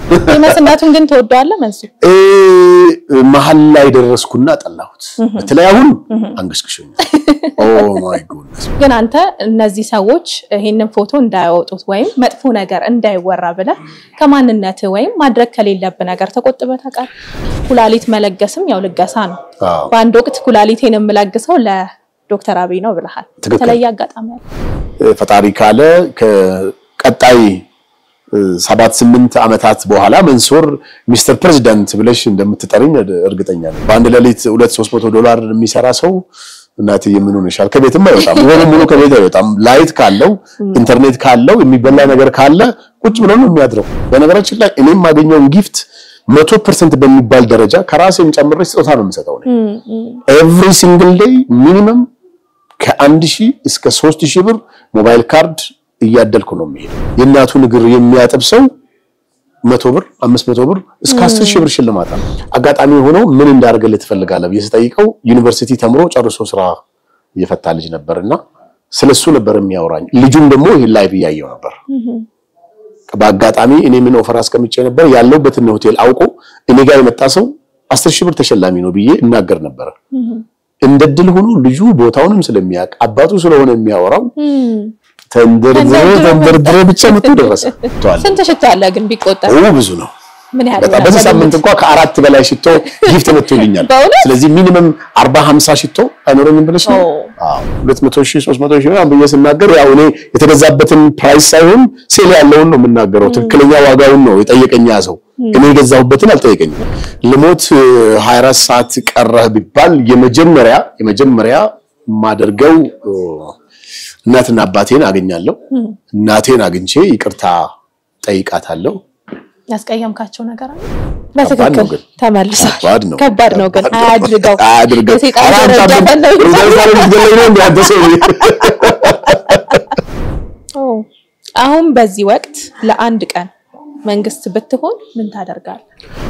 ፌመስነቱን ግን ትወደዋለህ መንሱር? እ መሀል ላይ ደረስኩና ጠላሁት። በተለይ አሁን አንገሽግሾኛል። ኦ ማይ ጎድነስ ግን አንተ እነዚህ ሰዎች ይህንን ፎቶ እንዳያወጡት ወይም መጥፎ ነገር እንዳይወራ ብለህ ከማንነት ወይም ማድረግ ከሌለብህ ነገር ተቆጥበህ ታውቃለህ? ኩላሊት መለገስም ያው ልገሳ ነው። አዎ በአንድ ወቅት ኩላሊቴን የምለግሰው ለዶክተር አብይ ነው ብለሃል። ትክክል። የተለየ አጋጣሚ አለ? ፈጣሪ ካለ ከቀጣይ እ ሰባት ስምንት ዓመታት በኋላ መንሱር ሚስተር ፕሬዚዳንት ብለሽ እንደምትጠሪኝ እርግጠኛ ነኝ። በአንድ ሌሊት ሁለት ሶስት መቶ ዶላር የሚሰራ ሰው እናትዬ ምን ሆነሻል? ከቤትም አይወጣም፣ ወሩ ሙሉ ከቤት አይወጣም። ላይት ካለው ኢንተርኔት ካለው የሚበላ ነገር ካለ ቁጭ ብሎ ነው የሚያድረው። በነገራችን ላይ እኔም የማገኘውን ጊፍት መቶ ፐርሰንት በሚባል ደረጃ ከራሴም ጨምሬ ስጦታ ነው የምሰጠው እኔ ኤቭሪ ሲንግል ዴይ ሚኒመም ከአንድ ሺህ እስከ ሶስት ሺህ ብር ሞባይል ካርድ እያደልኩ ነው የሚሄደው። የእናቱን እግር የሚያጥብ ሰው መቶ ብር አምስት መቶ ብር እስከ አስር ሺህ ብር ሽልማት አለ። አጋጣሚ ሆኖ ምን እንዳደርግልህ ትፈልጋለህ ብዬ ስጠይቀው ዩኒቨርሲቲ ተምሮ ጨርሶ ስራ እየፈታ ልጅ ነበርና ስለሱ ነበር የሚያወራኝ። ልጁም ደግሞ ይህን ላይቭ እያየው ነበር። በአጋጣሚ እኔ ምን ኦፈር አስቀምጬ ነበር ያለሁበትን ሆቴል አውቆ እኔ ጋር የመጣ ሰው አስር ሺህ ብር ተሸላሚ ነው ብዬ እናገር ነበረ። እንደ ድል ሆኖ ልጁ ቦታውንም ስለሚያውቅ አባቱ ስለሆነ የሚያወራው ተንደርድሮ ተንደርድሮ ብቻ መጥቶ ደረሰ። ስንት ሽቶ አለ ግን ቢቆጠር ኦ ብዙ ነው። ምን ያህል በጣም በዚህ ሳምንት እንኳን ከአራት በላይ ሽቶ ጊፍት መጥቶልኛል። በእውነት? ስለዚህ ሚኒመም 40 50 ሽቶ አይኖረኝም ብለሽ ነው? ኦ። አዎ 200 ሺህ 300 ሺህ ምናምን ብዬ ስናገር ያው እኔ የተገዛበትን ፕራይስ ሳይሆን ሴል ያለውን ነው የምናገረው። ትክክለኛ ዋጋውን ነው የጠየቀኝ ያ ሰው። እኔ የገዛሁበትን አልጠየቀኝም። ልሞት እ, 24 ሰዓት ቀረህ ቢባል የመጀመሪያ የመጀመሪያ የማደርገው እ, እናትና አባቴን አገኛለሁ። እናቴን አግኝቼ ይቅርታ ጠይቃታለሁ። ያስቀየምካቸው ነገር አለ? ከባድ ነው በትክክል ግን። ተመልሷል። ከባድ ነው። ከባድ ነው ግን ከባድ ነው። አያድርገው። አያድርገው። የሰይጣን ኧረ አንተ ደረጃ አትበል። ፈለግ ሪዛልት አለ ልትገለኝ ነው እንደ አንተ ሰውዬ። ኦ፣ አሁን በዚህ ወቅት ለአንድ ቀን መንግስት ብትሆን ምን ታደርጋለህ?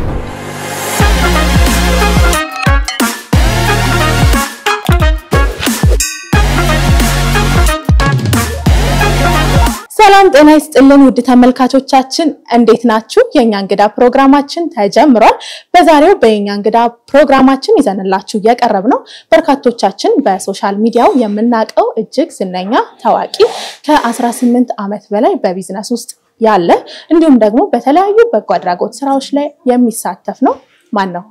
ሰላም ጤና ይስጥልን ውድ ተመልካቾቻችን እንዴት ናችሁ? የእኛ እንግዳ ፕሮግራማችን ተጀምሯል። በዛሬው በየኛ እንግዳ ፕሮግራማችን ይዘንላችሁ የቀረብ ነው በርካቶቻችን በሶሻል ሚዲያው የምናውቀው እጅግ ዝነኛ ታዋቂ ከ18 ዓመት በላይ በቢዝነስ ውስጥ ያለ እንዲሁም ደግሞ በተለያዩ በጎ አድራጎት ስራዎች ላይ የሚሳተፍ ነው። ማን ነው?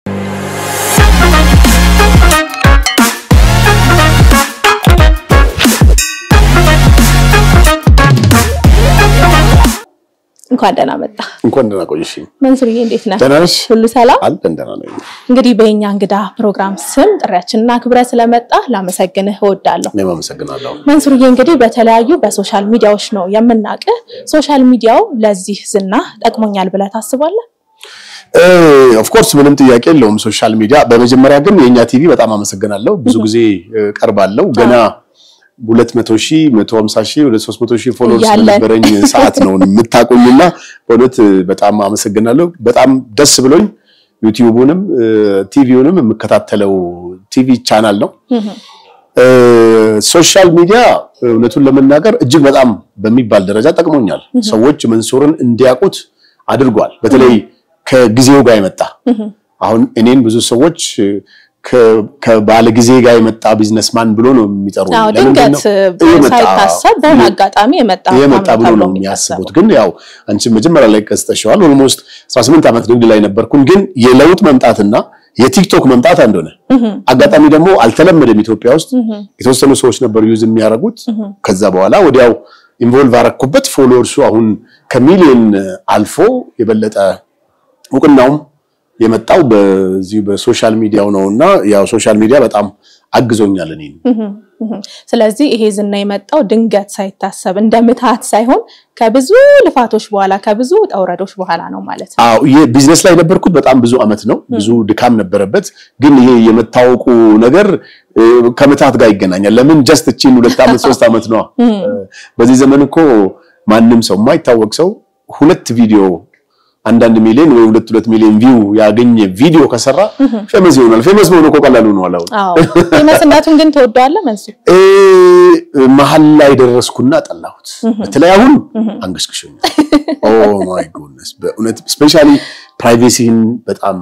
እንኳን ደህና መጣ እንኳን ደህና ቆየሽኝ። መንሱርዬ፣ እንዴት ነህ? ደህና ነሽ? ሁሉ ሰላም? አለን ደህና ነኝ። እንግዲህ በየኛ እንግዳ ፕሮግራም ስም ጥሪያችንና አክብረህ ስለመጣ ላመሰግንህ እወዳለሁ። እኔም አመሰግናለሁ። መንሱርዬ እንግዲህ በተለያዩ በሶሻል ሚዲያዎች ነው የምናውቅህ። ሶሻል ሚዲያው ለዚህ ዝና ጠቅሞኛል ብለህ ታስባለህ? ኦፍኮርስ ምንም ጥያቄ የለውም። ሶሻል ሚዲያ በመጀመሪያ ግን የእኛ ቲቪ በጣም አመሰግናለሁ። ብዙ ጊዜ እ, ቀርባለሁ ገና ሁለት መቶ ሺህ መቶ ሀምሳ ሺህ ወደ ሶስት መቶ ሺህ ፎሎወርስ እያለን። በነበረኝ ሰዓት ነው የምታቆኝና በእውነት እ, በጣም አመሰግናለሁ። በጣም ደስ ብሎኝ ዩቲዩቡንም እ, ቲቪውንም የምከታተለው ቲቪ ቻናል ነው። እ፣ ሶሻል ሚዲያ እውነቱን ለመናገር እጅግ በጣም በሚባል ደረጃ ጠቅሞኛል። ሰዎች መንሱርን እንዲያውቁት አድርጓል። በተለይ ከጊዜው ጋር የመጣ አሁን እኔን ብዙ ሰዎች ከ- ከባለ ጊዜ ጋር የመጣ ቢዝነስማን ብሎ ነው የሚጠሩ። አዎ ለምንድን ድንገት ነው? የመጣ- ሳይታሰብ በሆነ አጋጣሚ የመጣ የመጣ ሀብታም ብሎ ተብሎ ነው የሚታሰበው። የሚያስቡት። ግን ያው አንቺ መጀመሪያ ላይ ቀስጠሽዋል። ኦልሞስት 18 ዓመት ንግድ ላይ ነበርኩኝ። ግን የለውጥ መምጣትና የቲክቶክ መምጣት አንድ ሆነ። አጋጣሚ ደግሞ አልተለመደም ኢትዮጵያ ውስጥ የተወሰኑ ሰዎች ነበሩ ዩዝ የሚያደርጉት። ከዛ በኋላ ወዲያው ኢንቮልቭ አረኩበት። ፎሎወርሱ አሁን ከሚሊዮን አልፎ የበለጠ እውቅናውም የመጣው በዚሁ በሶሻል ሚዲያው ነውና ያው ሶሻል ሚዲያ በጣም አግዞኛል እኔን ስለዚህ ይሄ ዝና የመጣው ድንገት ሳይታሰብ እንደ ምትሃት ሳይሆን ከብዙ ልፋቶች በኋላ ከብዙ ውጣ ውረዶች በኋላ ነው ማለት ነው። አዎ ይሄ ቢዝነስ ላይ ነበርኩት በጣም ብዙ አመት ነው። ብዙ ድካም ነበረበት። ግን ይሄ የመታወቁ ነገር እ፣ ከምታት ጋር ይገናኛል። ለምን ጀስት እቺን ሁለት አመት ሶስት አመት ነው። በዚህ ዘመን እኮ ማንም ሰው የማይታወቅ ሰው ሁለት ቪዲዮ አንዳንድ ሚሊዮን ወይ ሁለት ሁለት ሚሊዮን ቪው ያገኘ ቪዲዮ ከሰራ ፌመስ ይሆናል። ፌመስ መሆኑ እኮ ቀላሉ ነው። አላው አዎ ፌመስነቱን ግን ትወደዋለህ መንሱ? እ መሀል ላይ ደረስኩና ጠላሁት። በተለይ አሁን አንገሽግሾኛል። ኦ ማይ ጎድነስ በእውነት ስፔሻሊ ፕራይቬሲን በጣም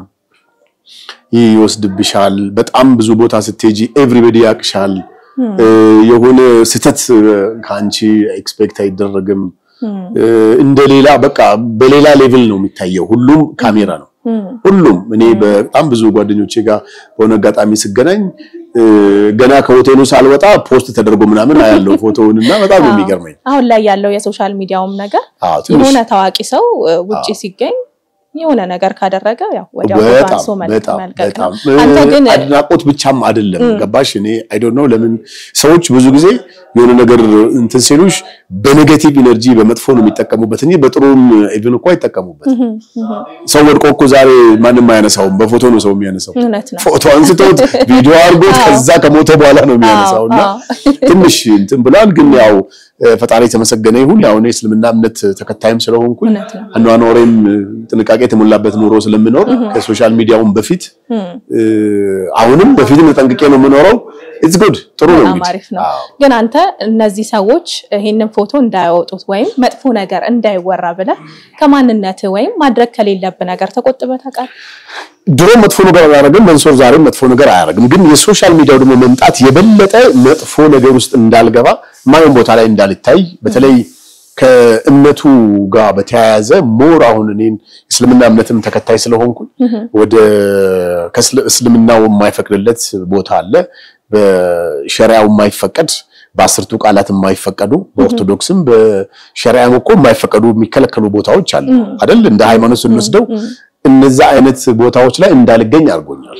ይወስድብሻል። በጣም ብዙ ቦታ ስትሄጂ ኤቭሪበዲ ያቅሻል። የሆነ ስህተት ከአንቺ ኤክስፔክት አይደረግም። እንደሌላ በቃ በሌላ ሌቭል ነው የሚታየው። ሁሉም ካሜራ ነው። ሁሉም እኔ በጣም ብዙ ጓደኞቼ ጋር በሆነ አጋጣሚ ስገናኝ ገና ከሆቴሉ ሳልወጣ ፖስት ተደርጎ ምናምን አያለው ፎቶውን እና በጣም ነው የሚገርመኝ። አሁን ላይ ያለው የሶሻል ሚዲያውም ነገር አዎ ትንሽ የሆነ ታዋቂ ሰው ውጪ ሲገኝ የሆነ ነገር ካደረገ ያው ወዲያው ፎቶ በጣም አንስቶ መልቀቅ በጣም መልቀቅ በጣም ነው። አንተ ግን አድናቆት ብቻም አይደለም። ገባሽ? እኔ አይ ዶንት ኖ ለምን ሰዎች ብዙ ጊዜ የሆነ ነገር እንትን ሲሉሽ በኔጌቲቭ ኢነርጂ በመጥፎ ነው የሚጠቀሙበት እንጂ በጥሩም ኢቭን እኮ አይጠቀሙበት። ሰው ወድቆ እኮ ዛሬ ማንም አያነሳውም፣ በፎቶ ነው ሰው የሚያነሳው። እውነት ነው። ፎቶ አንስቶት ቪዲዮ አድርጎት ከዛ ከሞተ በኋላ ነው የሚያነሳው እና አዎ፣ ትንሽ እንትን ብሏል። ግን ያው ፈጣሪ የተመሰገነ ይሁን። ያው እኔ እስልምና እምነት ተከታይም ስለሆንኩኝ እውነት ነው። አኗኗሬም ጥንቃቄ የተሞላበት ኑሮ ስለምኖር ከሶሻል ሚዲያውም በፊት አሁንም በፊትም ተጠንቅቄ ነው የምኖረው። ኢትስ ጉድ ጥሩ ነው በጣም እንግዲህ። አሪፍ ነው። አዎ። ግን አንተ እነዚህ ሰዎች ይሄንን ፎቶ እንዳያወጡት ወይም መጥፎ ነገር እንዳይወራ ብለህ ከማንነት ወይም ማድረግ ከሌለብህ ነገር ተቆጥበህ ታውቃለህ? ድሮ መጥፎ ነገር አያደርግም፣ መንሶር ዛሬም መጥፎ ነገር አያደርግም። ግን የሶሻል ሚዲያው ደግሞ መምጣት የበለጠ መጥፎ ነገር ውስጥ እንዳልገባ ማየን ቦታ ላይ እንዳልታይ በተለይ ከእምነቱ ጋር በተያያዘ ሞር አሁን እኔን እስልምና እምነትም ተከታይ ስለሆንኩኝ ወደ ከእስል- እስልምናው የማይፈቅድለት ቦታ አለ፣ በሸሪያው የማይፈቀድ በአስርቱ ቃላት የማይፈቀዱ በኦርቶዶክስም በሸሪያም እኮ የማይፈቀዱ የሚከለከሉ ቦታዎች አሉ አይደል? እንደ ሃይማኖት ስንወስደው እነዛ አይነት ቦታዎች ላይ እንዳልገኝ አድርጎኛል።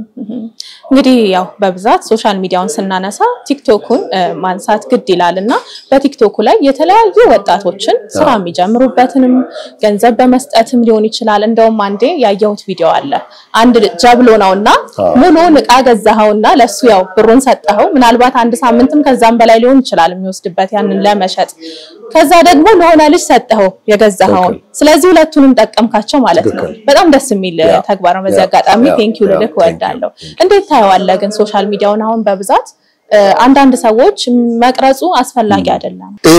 እንግዲህ ያው በብዛት ሶሻል ሚዲያውን ስናነሳ ቲክቶኩን እ፣ ማንሳት ግድ ይላል እና በቲክቶኩ ላይ የተለያዩ ወጣቶችን ስራ የሚጀምሩበትንም ገንዘብ በመስጠትም ሊሆን ይችላል። እንደውም አንዴ ያየሁት ቪዲዮ አለ። አንድ ጀብሎ ነው እና ሙሉውን እቃ ገዛኸው እና ለሱ ያው ብሩን ሰጠኸው። ምናልባት አንድ ሳምንትም ከዛም በላይ ሊሆን ይችላል የሚወስድበት ያንን ለመሸጥ። ከዛ ደግሞ ለሆነ ልጅ ሰጠኸው የገዛኸውን። ስለዚህ ሁለቱንም ጠቀምካቸው ማለት ነው። ትክክል። በጣም ደስ የሚል ያ፣ ተግባር ነው። በዚህ ያ፣ አጋጣሚ ያ፣ ቴንኪዩ ያ፣ ልልህ ቴንክ ዩ፣ እወዳለሁ። ቴንክ ዩ። እንዴት ታየዋለህ ግን ሶሻል ሚዲያውን አሁን በብዛት እ፣ አንዳንድ ሰዎች መቅረጹ አስፈላጊ አይደለም። እ፣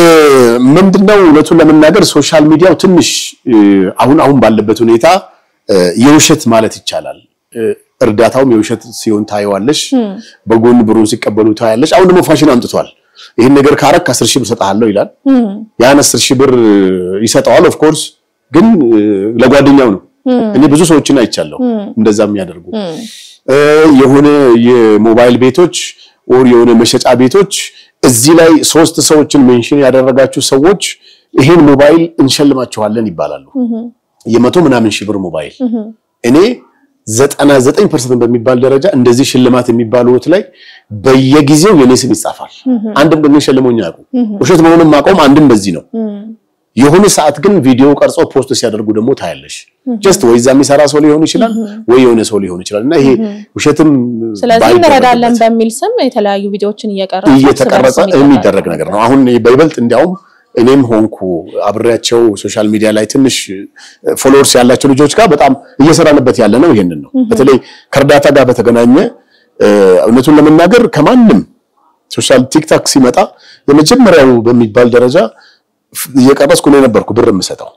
ምንድነው እውነቱን ለመናገር ሶሻል ሚዲያው ትንሽ እ፣ አሁን አሁን ባለበት ሁኔታ እ፣ የውሸት ማለት ይቻላል። እ፣ እርዳታውም የውሸት ሲሆን ታየዋለሽ፣ በጎን ብሩን ሲቀበሉ ታያለሽ። አሁን ደግሞ ፋሽን አምጥቷል። ይህን ነገር ካረክ አስር ሺህ ብር እሰጥሃለሁ ይላል። ያን አስር ሺህ ብር ይሰጠዋል። ኦፍ ኮርስ ግን እ፣ ለጓደኛው ነው። እኔ ብዙ ሰዎችን አይቻለሁ እንደዛ የሚያደርጉ እ፣ የሆነ የሞባይል ቤቶች ኦር የሆነ መሸጫ ቤቶች እዚህ ላይ ሶስት ሰዎችን ሜንሽን ያደረጋችሁ ሰዎች ይሄን ሞባይል እንሸልማችኋለን ይባላሉ። የመቶ ምናምን ሺህ ብር ሞባይል እኔ ዘጠና ዘጠኝ ፐርሰንት በሚባል ደረጃ እንደዚህ ሽልማት የሚባሉት ላይ በየጊዜው የኔ ስም ይጻፋል። አንድም ደግሞ ሸልሞኝ አያውቁም። ውሸት መሆኑን ማቆም አንድም በዚህ ነው። የሆነ ሰዓት ግን ቪዲዮ ቀርጾ ፖስት ሲያደርጉ ደግሞ ታያለሽ። ጀስት ወይ እዛ የሚሰራ ሰው ሊሆን ይችላል ወይ የሆነ ሰው ሊሆን ይችላል እና ይሄ ውሸትም ስለዚህ ባይደረግበት እንረዳለን በሚል ስም የተለያዩ ቪዲዮዎችን እየቀረጹ እየተቀረጸ እርስ በርስ የሚደረግ ነገር ነው። አሁን በይበልጥ እንዲያውም እኔም ሆንኩ አብሬያቸው ሶሻል ሚዲያ ላይ ትንሽ ፎሎወርስ ያላቸው ልጆች ጋር በጣም እየሰራንበት ያለ ነው። ይሄንን ነው በተለይ ከእርዳታ ጋር በተገናኘ እ፣ እውነቱን ለመናገር ከማንም ሶሻል ቲክታክ ሲመጣ የመጀመሪያው በሚባል ደረጃ ፍ- እየቀረጽኩ ነው የነበርኩ ብር የምሰጠው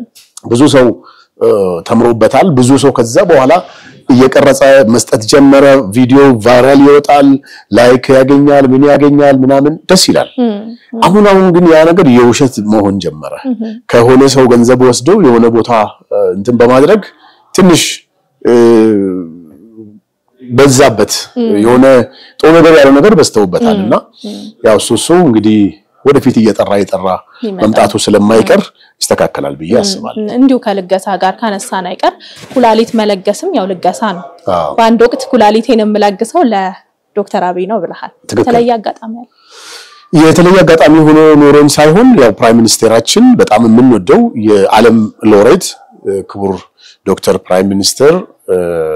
ብዙ ሰው እ፣ ተምሮበታል። ብዙ ሰው ከዛ በኋላ እየቀረጸ መስጠት ጀመረ። ቪዲዮ ቫይራል ይወጣል፣ ላይክ ያገኛል፣ ምን ያገኛል ምናምን ደስ ይላል። አሁን አሁን ግን ያ ነገር የውሸት መሆን ጀመረ። ከሆነ ሰው ገንዘብ ወስደው የሆነ ቦታ እ፣ እንትን በማድረግ ትንሽ እ፣ በዛበት የሆነ ጥሩ ነገር ያለው ነገር በዝተውበታል እና ያው እሱ እሱ እንግዲህ ወደፊት እየጠራ እየጠራ ይመጣል። መምጣቱ ስለማይቀር ይስተካከላል ብዬ አስባለሁ። እንዲሁ ከልገሳ ጋር ካነሳን አይቀር ኩላሊት መለገስም ያው ልገሳ ነው። አዎ። በአንድ ወቅት ኩላሊቴን የምለግሰው ለዶክተር አብይ ነው ብለሃል። ትክክል። የተለየ አጋጣሚ አለ? የተለየ አጋጣሚ ሆኖ ኖሮን ሳይሆን ያው ፕራይም ሚኒስቴራችን በጣም የምንወደው የዓለም ሎሬት እ፣ ክቡር ዶክተር ፕራይም ሚኒስትር እ፣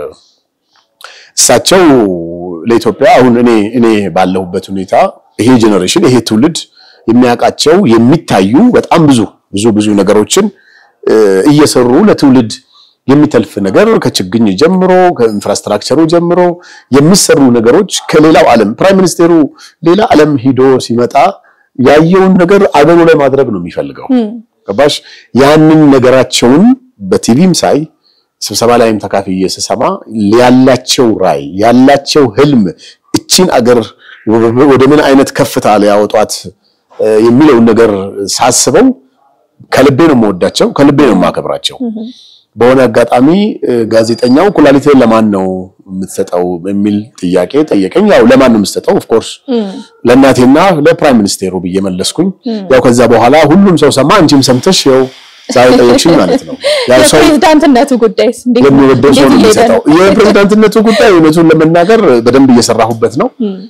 እሳቸው ለኢትዮጵያ አሁን እኔ እኔ ባለሁበት ሁኔታ ይሄ ጄኔሬሽን ይሄ ትውልድ የሚያውቃቸው የሚታዩ በጣም ብዙ ብዙ ብዙ ነገሮችን እየሰሩ ለትውልድ የሚተልፍ ነገር ከችግኝ ጀምሮ ከኢንፍራስትራክቸሩ ጀምሮ የሚሰሩ ነገሮች ከሌላው ዓለም ፕራይም ሚኒስቴሩ ሌላ ዓለም ሂዶ ሲመጣ ያየውን ነገር አገሩ ላይ ማድረግ ነው የሚፈልገው። ገባሽ? ያንን ነገራቸውን በቲቪም ሳይ ስብሰባ ላይም ተካፍዬ ስሰማ ያላቸው ራዕይ ያላቸው ህልም እቺን አገር ወደ ምን አይነት ከፍታ ሊያወጧት የሚለውን ነገር ሳስበው ከልቤ ነው የምወዳቸው፣ ከልቤ ነው የማከብራቸው። በሆነ አጋጣሚ ጋዜጠኛው ኩላሊትህን ለማን ነው የምትሰጠው የሚል ጥያቄ ጠየቀኝ። ያው ለማን ነው የምትሰጠው? ኦፍ ኮርስ ለእናቴና ለፕራይም ሚኒስቴሩ ብዬ መለስኩኝ። ያው ከዛ በኋላ ሁሉም ሰው ሰማ፣ አንቺም ሰምተሽ ያው ዛሬ ጠየቅሽኝ ማለት ነው። ያው ሰው የፕሬዝዳንትነቱ ጉዳይስ እንዴት የሚወደው ሰው ነው የሚሰጠው። የፕሬዝዳንትነቱ ጉዳይ እውነቱን ለመናገር በደንብ እየሰራሁበት ነው።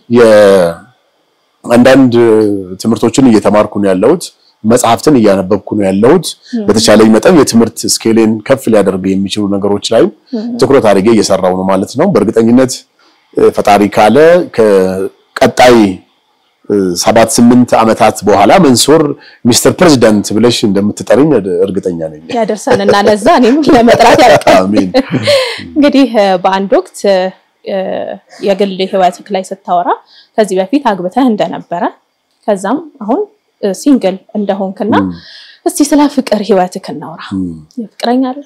የአንዳንድ ትምህርቶችን እየተማርኩ ነው ያለሁት። መጽሐፍትን እያነበብኩ ነው ያለሁት። በተቻለኝ መጠን የትምህርት ስኬሌን ከፍ ሊያደርግ የሚችሉ ነገሮች ላይ ትኩረት አድርጌ እየሰራው ነው ማለት ነው። በእርግጠኝነት ፈጣሪ ካለ ከቀጣይ ሰባት ስምንት ዓመታት በኋላ መንሱር ሚስተር ፕሬዚዳንት ብለሽ እንደምትጠሪኝ እርግጠኛ ነኝ። ያደርሰንና ለዛ እኔም ለመጥራት ያልቃል። አሜን። እንግዲህ በአንድ ወቅት የግል ህይወትክ ላይ ስታወራ ከዚህ በፊት አግብተህ እንደነበረ ከዛም አሁን ሲንግል እንደሆንክና እስቲ ስለ ፍቅር ህይወትክ እናውራ። የፍቅረኛ አለ?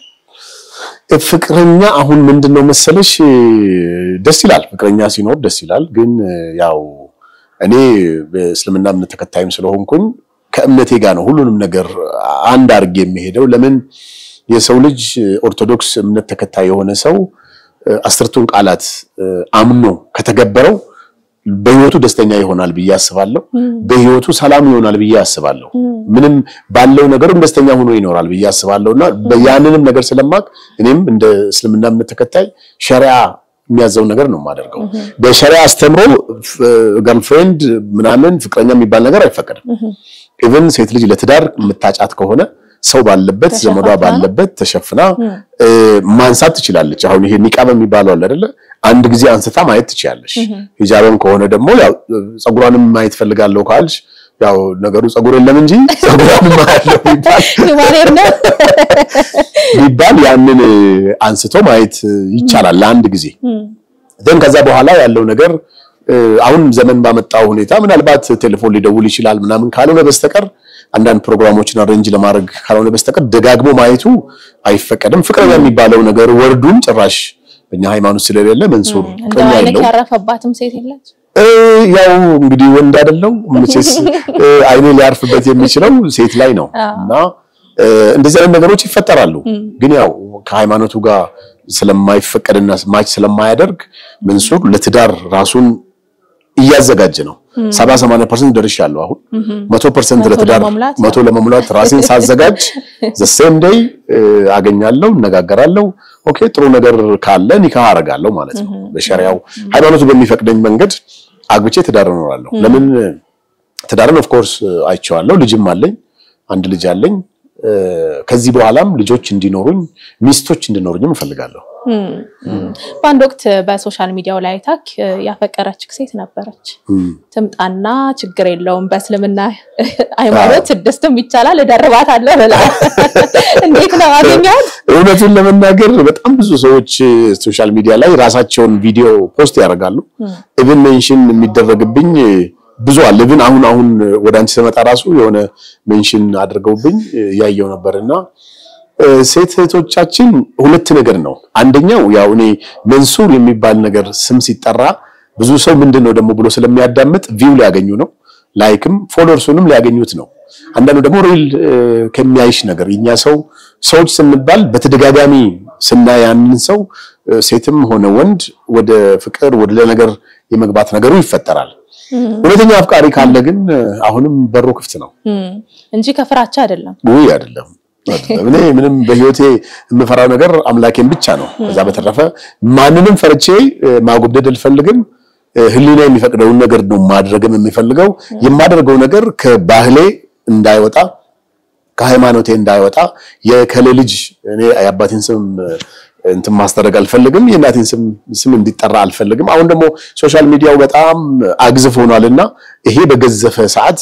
ፍቅረኛ አሁን ምንድን ነው መሰለሽ፣ ደስ ይላል ፍቅረኛ ሲኖር ደስ ይላል። ግን ያው እኔ በእስልምና እምነት ተከታይም ስለሆንኩኝ ከእምነቴ ጋር ነው ሁሉንም ነገር አንድ አድርጌ የሚሄደው። ለምን የሰው ልጅ ኦርቶዶክስ እምነት ተከታይ የሆነ ሰው አስርቱን ቃላት አምኖ ከተገበረው በህይወቱ ደስተኛ ይሆናል ብዬ አስባለሁ። በህይወቱ ሰላም ይሆናል ብዬ አስባለሁ። ምንም ባለው ነገርም ደስተኛ ሆኖ ይኖራል ብዬ አስባለሁ እና ያንንም ነገር ስለማቅ እኔም እንደ እስልምና እምነት ተከታይ ሸሪዓ የሚያዘውን ነገር ነው የማደርገው። በሸሪዓ አስተምሮ ገርልፍሬንድ ምናምን ፍቅረኛ የሚባል ነገር አይፈቀድም። ኢቭን ሴት ልጅ ለትዳር የምታጫት ከሆነ ሰው ባለበት ዘመዷ ባለበት ተሸፍና ማንሳት ትችላለች። አሁን ይሄ ኒቃብ የሚባለው አለ አይደለ? አንድ ጊዜ አንስታ ማየት ትችላለች። ሂጃብም ከሆነ ደግሞ ያው ፀጉሯንም ማየት ፈልጋለሁ ካልሽ ያው ነገሩ ፀጉር የለም እንጂ ፀጉሯንም ማያለው ቢባል ቢባል ያንን አንስቶ ማየት ይቻላል ለአንድ ጊዜ። ግን ከዛ በኋላ ያለው ነገር አሁን ዘመን ባመጣው ሁኔታ ምናልባት ቴሌፎን ሊደውል ይችላል ምናምን ካልሆነ በስተቀር አንዳንድ ፕሮግራሞችን አሬንጅ ለማድረግ ካልሆነ በስተቀር ደጋግሞ ማየቱ አይፈቀድም። ፍቅረኛ የሚባለው ነገር ወርዱም ጭራሽ በእኛ ሃይማኖት ስለሌለ መንሱር ፍቅረኛ የለው። ያረፈባትም ሴት የለች። ያው እንግዲህ ወንድ አይደለው መቼስ አይኔ ሊያርፍበት የሚችለው ሴት ላይ ነው እና እንደዚህ አይነት ነገሮች ይፈጠራሉ። ግን ያው ከሃይማኖቱ ጋር ስለማይፈቀድና ማች ስለማያደርግ መንሱር ለትዳር ራሱን እያዘጋጀ ነው። ሰባ ሰማንያ ፐርሰንት ደርሻለሁ። አሁን መቶ ፐርሰንት ለትዳር መቶ ለመሙላት ራሴን ሳዘጋጅ ዘሴም ዴይ አገኛለሁ፣ እነጋገራለሁ። ኦኬ ጥሩ ነገር ካለ ኒካህ አደርጋለሁ ማለት ነው። በሸሪያው ሃይማኖቱ በሚፈቅደኝ መንገድ አግብቼ ትዳር እኖራለሁ። ለምን ትዳርን ኦፍኮርስ አይቼዋለሁ። ልጅም አለኝ፣ አንድ ልጅ አለኝ። ከዚህ በኋላም ልጆች እንዲኖሩኝ ሚስቶች እንዲኖሩኝም እፈልጋለሁ። በአንድ ወቅት በሶሻል ሚዲያው ላይ ታክ ያፈቀረችክ ሴት ነበረች። ትምጣና ችግር የለውም በእስልምና ሃይማኖት ስድስትም ይቻላል እደርባታለሁ ብላ እንዴት ነው አገኘሁት? እውነቱን ለመናገር በጣም ብዙ ሰዎች ሶሻል ሚዲያ ላይ ራሳቸውን ቪዲዮ ፖስት ያደርጋሉ። ኢቭን ሜንሽን የሚደረግብኝ ብዙ አለ። ኢቭን አሁን አሁን ወደ አንቺ ስመጣ ራሱ የሆነ ሜንሽን አድርገውብኝ ያየው ነበርና ሴት እህቶቻችን ሁለት ነገር ነው። አንደኛው ያው እኔ መንሱር የሚባል ነገር ስም ሲጠራ ብዙ ሰው ምንድን ነው ደግሞ ብሎ ስለሚያዳምጥ ቪው ሊያገኙ ነው፣ ላይክም ፎሎወርሱንም ሊያገኙት ነው። አንዳንዱ ደግሞ ሪል ከሚያይሽ ነገር እኛ ሰው ሰዎች ስንባል በተደጋጋሚ ስናይ ያንን ሰው ሴትም ሆነ ወንድ ወደ ፍቅር ወደ ነገር የመግባት ነገሩ ይፈጠራል። እውነተኛ አፍቃሪ ካለ ግን አሁንም በሩ ክፍት ነው እንጂ ከፍራቻ አይደለም። ውይ አይደለም እኔ ምንም በህይወቴ የምፈራው ነገር አምላኬን ብቻ ነው። ከዛ በተረፈ ማንንም ፈርቼ ማጎብደድ አልፈልግም። ህሊና የሚፈቅደውን ነገር ነው ማድረግም የሚፈልገው። የማደርገው ነገር ከባህሌ እንዳይወጣ ከሃይማኖቴ እንዳይወጣ የከሌ ልጅ እኔ የአባቴን ስም እንትን ማስደረግ አልፈልግም። የእናቴን ስም ስም እንዲጠራ አልፈልግም። አሁን ደግሞ ሶሻል ሚዲያው በጣም አግዝፍ ሆኗልና ይሄ በገዘፈ ሰዓት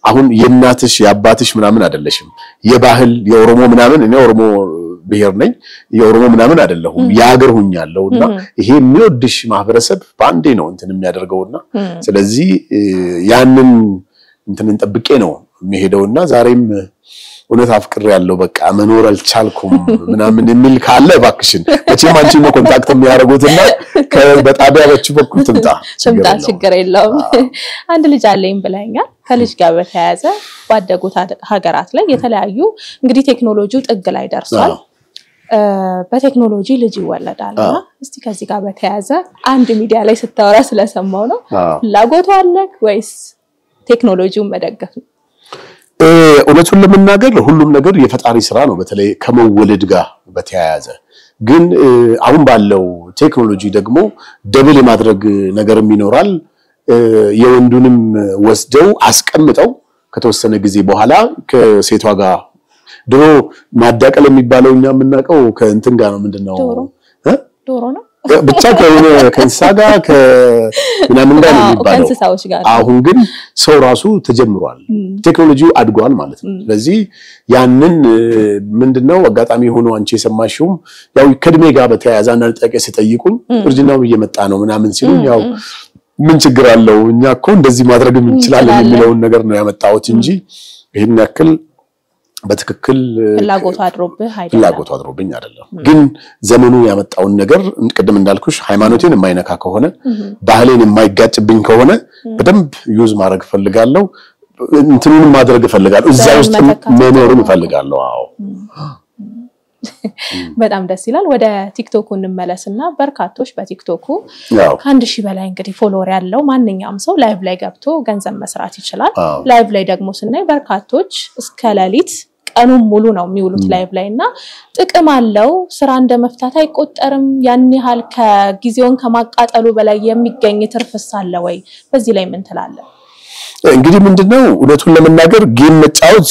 አሁን የእናትሽ የአባትሽ ምናምን አይደለሽም። የባህል የኦሮሞ ምናምን እኔ ኦሮሞ ብሔር ነኝ የኦሮሞ ምናምን አይደለሁም የሀገር ሁኛለሁ እና ይሄ የሚወድሽ ማህበረሰብ በአንዴ ነው እንትን የሚያደርገውና ስለዚህ ያንን እንትንን ጠብቄ ነው የሚሄደውና ዛሬም እውነት አፍቅር ያለው በቃ መኖር አልቻልኩም ምናምን የሚል ካለ እባክሽን መቼም አንቺ ነው ኮንታክት የሚያደርጉትና በጣቢያ በች በኩል ትምጣ ትምጣ፣ ችግር የለውም። አንድ ልጅ አለኝ ብለኛል። ከልጅ ጋር በተያያዘ ባደጉት ሀገራት ላይ የተለያዩ እንግዲህ ቴክኖሎጂው ጥግ ላይ ደርሷል። በቴክኖሎጂ ልጅ ይወለዳል እና እስቲ ከዚህ ጋር በተያያዘ አንድ ሚዲያ ላይ ስታወራ ስለሰማው ነው ፍላጎቱ አለክ ወይስ ቴክኖሎጂውን መደገፍ ነው? እውነቱን ለመናገር ሁሉም ነገር የፈጣሪ ስራ ነው። በተለይ ከመወለድ ጋር በተያያዘ ግን አሁን ባለው ቴክኖሎጂ ደግሞ ደብል የማድረግ ነገርም ይኖራል። የወንዱንም ወስደው አስቀምጠው ከተወሰነ ጊዜ በኋላ ከሴቷ ጋር ድሮ ማዳቀል የሚባለው እኛ የምናውቀው ከእንትን ጋር ነው። ምንድን ነው ዶሮ ነው ብቻ ከሆነ ከእንስሳ ጋር ከምናምን ጋር ነው የሚባለው። አሁን ግን ሰው ራሱ ተጀምሯል። ቴክኖሎጂው አድጓል ማለት ነው። ስለዚህ ያንን ምንድነው አጋጣሚ ሆኖ አንቺ የሰማሽውም ያው ከእድሜ ጋር በተያያዘ አንዳንድ ጥያቄ ሲጠይቁኝ እርጅናው እየመጣ ነው ምናምን ሲሉኝ ያው ምን ችግር አለው እኛ እኮ እንደዚህ ማድረግ እንችላለን የሚለውን ነገር ነው ያመጣሁት እንጂ ይህን ያክል በትክክል ፍላጎቱ አድሮብህ አይደለም። ፍላጎቱ አድሮብኝ አይደለም። ግን ዘመኑ ያመጣውን ነገር ቅድም እንዳልኩሽ ሃይማኖቴን የማይነካ ከሆነ ባህሌን የማይጋጭብኝ ከሆነ በደንብ ዩዝ ማድረግ እፈልጋለሁ። እንትኑንም ማድረግ እፈልጋለሁ። እዛ ውስጥ መኖርም እፈልጋለሁ። አዎ በጣም ደስ ይላል። ወደ ቲክቶኩ እንመለስና በርካቶች በቲክቶኩ ከአንድ ሺህ በላይ እንግዲህ ፎሎወር ያለው ማንኛውም ሰው ላይቭ ላይ ገብቶ ገንዘብ መስራት ይችላል። ላይቭ ላይ ደግሞ ስናይ በርካቶች እስከ ሌሊት ቀኑን ሙሉ ነው የሚውሉት ላይቭ ላይ እና ጥቅም አለው። ስራ እንደ መፍታት አይቆጠርም። ያን ያህል ከጊዜውን ከማቃጠሉ በላይ የሚገኝ ትርፍስ አለ ወይ? በዚህ ላይ ምን ትላለህ? እንግዲህ ምንድነው እውነቱን ለመናገር ጌም መጫወት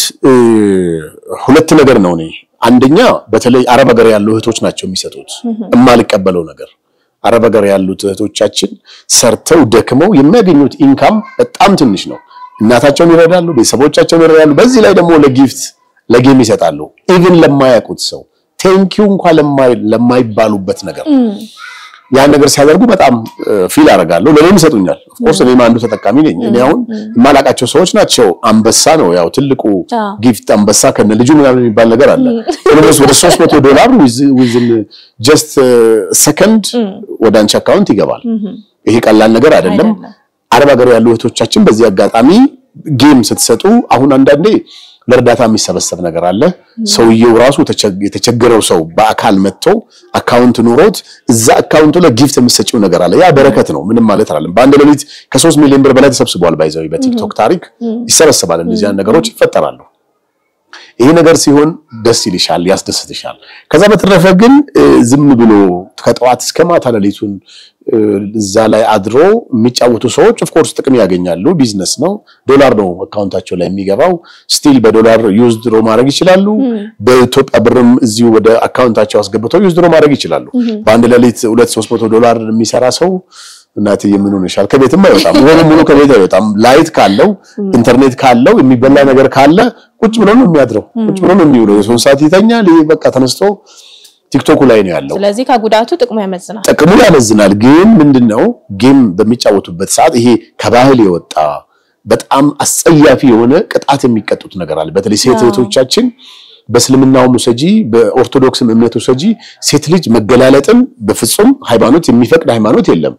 ሁለት ነገር ነው። እኔ አንደኛ በተለይ አረብ ሀገር ያሉ እህቶች ናቸው የሚሰጡት የማልቀበለው ነገር አረብ ሀገር ያሉት እህቶቻችን ሰርተው ደክመው የሚያገኙት ኢንካም በጣም ትንሽ ነው። እናታቸውን ይረዳሉ፣ ቤተሰቦቻቸውን ይረዳሉ። በዚህ ላይ ደግሞ ለጊፍት ለጌም ይሰጣሉ። ኢቭን ለማያውቁት ሰው ቴንኪው እንኳን ለማይባሉበት ነገር ያን ነገር ሲያደርጉ በጣም ፊል አደርጋለሁ። ለኔም ይሰጡኛል። ኦፍኮርስ እኔም አንዱ ተጠቃሚ ነኝ። እኔ አሁን የማላውቃቸው ሰዎች ናቸው። አንበሳ ነው ያው ትልቁ ጊፍት አንበሳ ከነ ልጁ ምናምን የሚባል ነገር አለ። ኦልሞስት ወደ 300 ዶላር ዊዝን ጀስት ሰከንድ ወደ አንቺ አካውንት ይገባል። ይሄ ቀላል ነገር አይደለም። አረብ ሀገር ያሉ እህቶቻችን በዚህ አጋጣሚ ጌም ስትሰጡ አሁን አንዳንዴ ለእርዳታ የሚሰበሰብ ነገር አለ። ሰውየው ራሱ የተቸገረው ሰው በአካል መጥቶ አካውንት ኑሮት እዛ አካውንቱ ላይ ጊፍት የምትሰጪው ነገር አለ። ያ በረከት ነው፣ ምንም ማለት አይደለም። በአንድ ሌሊት ከሶስት ሚሊዮን ብር በላይ ተሰብስቧል። ባይዘው በቲክቶክ ታሪክ ይሰበሰባል። እንደዚህ ነገሮች ይፈጠራሉ። ይሄ ነገር ሲሆን ደስ ይልሻል፣ ያስደስትሻል። ከዛ በተረፈ ግን ዝም ብሎ ከጠዋት እስከ ማታ ሌሊቱን እዛ ላይ አድሮ የሚጫወቱ ሰዎች ኦፍኮርስ ጥቅም ያገኛሉ። ቢዝነስ ነው። ዶላር ነው አካውንታቸው ላይ የሚገባው። ስቲል በዶላር ዩዝ ድሮ ማድረግ ይችላሉ። በኢትዮጵያ ብርም እዚሁ ወደ አካውንታቸው አስገብተው ዩዝ ድሮ ማድረግ ይችላሉ። በአንድ ሌሊት ሁለት ሶስት መቶ ዶላር የሚሰራ ሰው እናትዬ ምን ሆነሻል? ከቤትም አይወጣም። ወሩ ሙሉ ከቤት አይወጣም። ላይት ካለው ኢንተርኔት ካለው የሚበላ ነገር ካለ ቁጭ ብሎ ነው የሚያድረው። ቁጭ ብሎ ነው የሚውለው። የሶስት ሰዓት ይተኛል። በቃ ተነስቶ ቲክቶኩ ላይ ነው ያለው። ስለዚህ ከጉዳቱ ጥቅሙ ያመዝናል። ጥቅሙ ያመዝናል። ግን ምንድነው ጌም በሚጫወቱበት ሰዓት ይሄ ከባህል የወጣ በጣም አስጸያፊ የሆነ ቅጣት የሚቀጡት ነገር አለ። በተለይ ሴት እህቶቻችን በእስልምናውም ውሰጂ በኦርቶዶክስም እምነት ውሰጂ ሴት ልጅ መገላለጥን በፍጹም ሃይማኖት የሚፈቅድ ሃይማኖት የለም።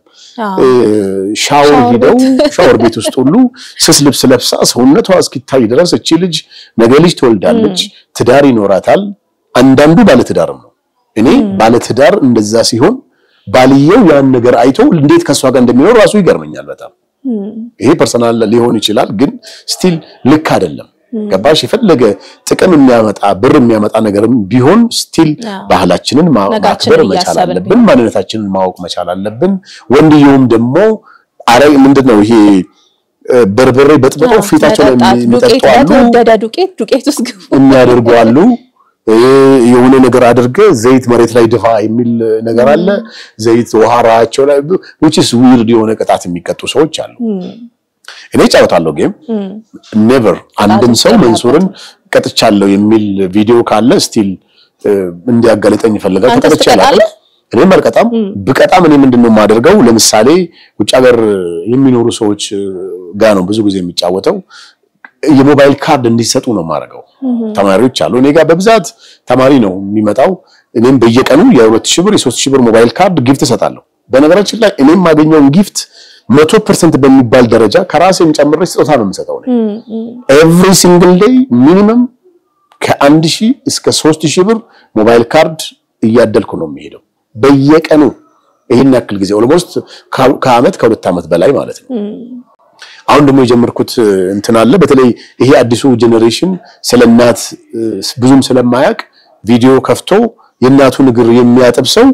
ሻወር ሂደው ሻወር ቤት ውስጥ ሁሉ ስስ ልብስ ለብሳ ሰውነቷ እስኪታይ ድረስ እቺ ልጅ ነገ ልጅ ትወልዳለች፣ ትዳር ይኖራታል። አንዳንዱ ባለትዳርም ነው። እኔ ባለትዳር እንደዛ ሲሆን ባልየው ያን ነገር አይቶ እንዴት ከእሷ ጋር እንደሚኖር ራሱ ይገርመኛል በጣም። ይሄ ፐርሰናል ሊሆን ይችላል፣ ግን ስቲል ልክ አይደለም። ገባሽ? የፈለገ ጥቅም የሚያመጣ ብር የሚያመጣ ነገርም ቢሆን ስቲል ባህላችንን ማክበር መቻል አለብን። ማንነታችንን ማወቅ መቻል አለብን። ወንድየውም ደግሞ አረ ምንድነው ይሄ በርበሬ በጥብጦ ፊታቸው ላይ የሚጠጡ አሉ፣ ዱቄት ዱቄት ውስጥ የሚያደርጉ አሉ። የሆነ ነገር አድርገ ዘይት መሬት ላይ ድፋ የሚል ነገር አለ። ዘይት ውሃ ራቸው ላይ which is weird የሆነ ቅጣት የሚቀጡ ሰዎች አሉ። እኔ ጫወታለሁ ጌም ኔቨር አንድም ሰው መንሱርን ቀጥቻለሁ የሚል ቪዲዮ ካለ ስቲል እንዲያጋልጠኝ ይፈልጋል። አንተስ ተቀጥቼ አላውቅም። ትቀጣለህ? እኔም አልቀጣም። ብቀጣም እኔ ምንድነው የማደርገው? ለምሳሌ ውጭ ሀገር የሚኖሩ ሰዎች ጋር ነው ብዙ ጊዜ የሚጫወተው። የሞባይል ካርድ እንዲሰጡ ነው የማደርገው። ተማሪዎች አሉ እኔ ጋር በብዛት ተማሪ ነው የሚመጣው። እኔም በየቀኑ የሁለት ሺህ ብር የሶስት ሺህ ብር ሞባይል ካርድ ጊፍት እሰጣለሁ። በነገራችን ላይ እኔም የማገኘውን ጊፍት መቶ ፐርሰንት በሚባል ደረጃ ከራሴም ጨምሬ ስጦታ ነው የምሰጠው። እኔ ኤቭሪ ሲንግል ዴይ ሚኒመም ከአንድ ሺህ እስከ ሶስት ሺህ ብር ሞባይል ካርድ እያደልኩ ነው የሚሄደው በየቀኑ ይህን ያክል ጊዜ ኦልሞስት ከአመት ከሁለት ዓመት በላይ ማለት ነው። አሁን ደግሞ የጀመርኩት እንትን አለ። በተለይ ይሄ አዲሱ ጄኔሬሽን ስለ እናት ብዙም ስለማያውቅ ቪዲዮ ከፍቶ የእናቱን እግር የሚያጥብ ሰው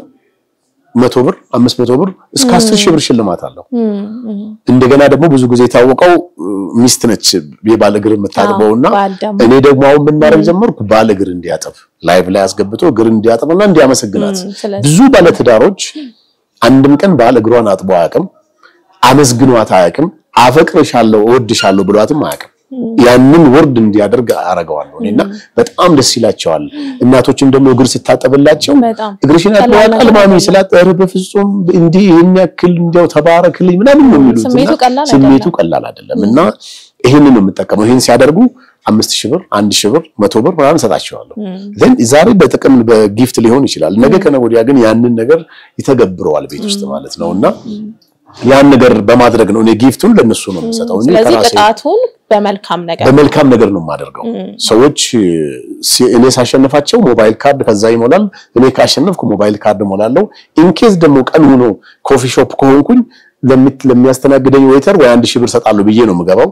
መቶ ብር አምስት መቶ ብር እስከ አስር ሺህ ብር ሽልማት አለው። እንደገና ደግሞ ብዙ ጊዜ የታወቀው ሚስት ነች የባል እግር የምታጥበውና እኔ ደግሞ አሁን ብናደርግ ጀመርኩ ባል እግር እንዲያጥብ ላይቭ ላይ አስገብቶ እግር እንዲያጥብና እንዲያመሰግናት። ብዙ ባለትዳሮች አንድም ቀን ባል እግሯን አጥቦ አያውቅም፣ አመስግኗት አያውቅም፣ አፈቅርሻለሁ እወድሻለሁ ብሏትም አያውቅም። ያንን ወርድ እንዲያደርግ አረገዋለሁ እኔና በጣም ደስ ይላቸዋል። እናቶችም ደግሞ እግር ስታጠብላቸው እግርሽን ያጥበዋል ማሚ ስላት ኧረ በፍጹም እንዲህ ይህን ያክል እንዲያው ተባረክልኝ ምናምን ነው የሚሉት። ስሜቱ ቀላል አይደለም እና ይህንን ነው የምጠቀመው። ይህን ሲያደርጉ አምስት ሺህ ብር አንድ ሺህ ብር መቶ ብር ምናምን እሰጣቸዋለሁ። ግን ዛሬ በጥቅም በጊፍት ሊሆን ይችላል። ነገ ከነገ ወዲያ ግን ያንን ነገር ይተገብረዋል ቤት ውስጥ ማለት ነው እና ያን ነገር በማድረግ ነው እኔ ጊፍቱን ለነሱ ነው የምሰጠው እንጂ ስለዚህ ቅጣቱን በመልካም ነገር በመልካም ነገር ነው የማደርገው። ሰዎች እኔ ሳሸንፋቸው ሞባይል ካርድ ከዛ ይሞላል። እኔ ካሸነፍኩ ሞባይል ካርድ ሞላለሁ። ኢንኬዝ ደግሞ ቀን ሆኖ ኮፊ ሾፕ ከሆንኩኝ ለሚያስተናግደኝ ዌተር ወይ አንድ ሺህ ብር ሰጣለሁ ብዬ ነው የምገባው።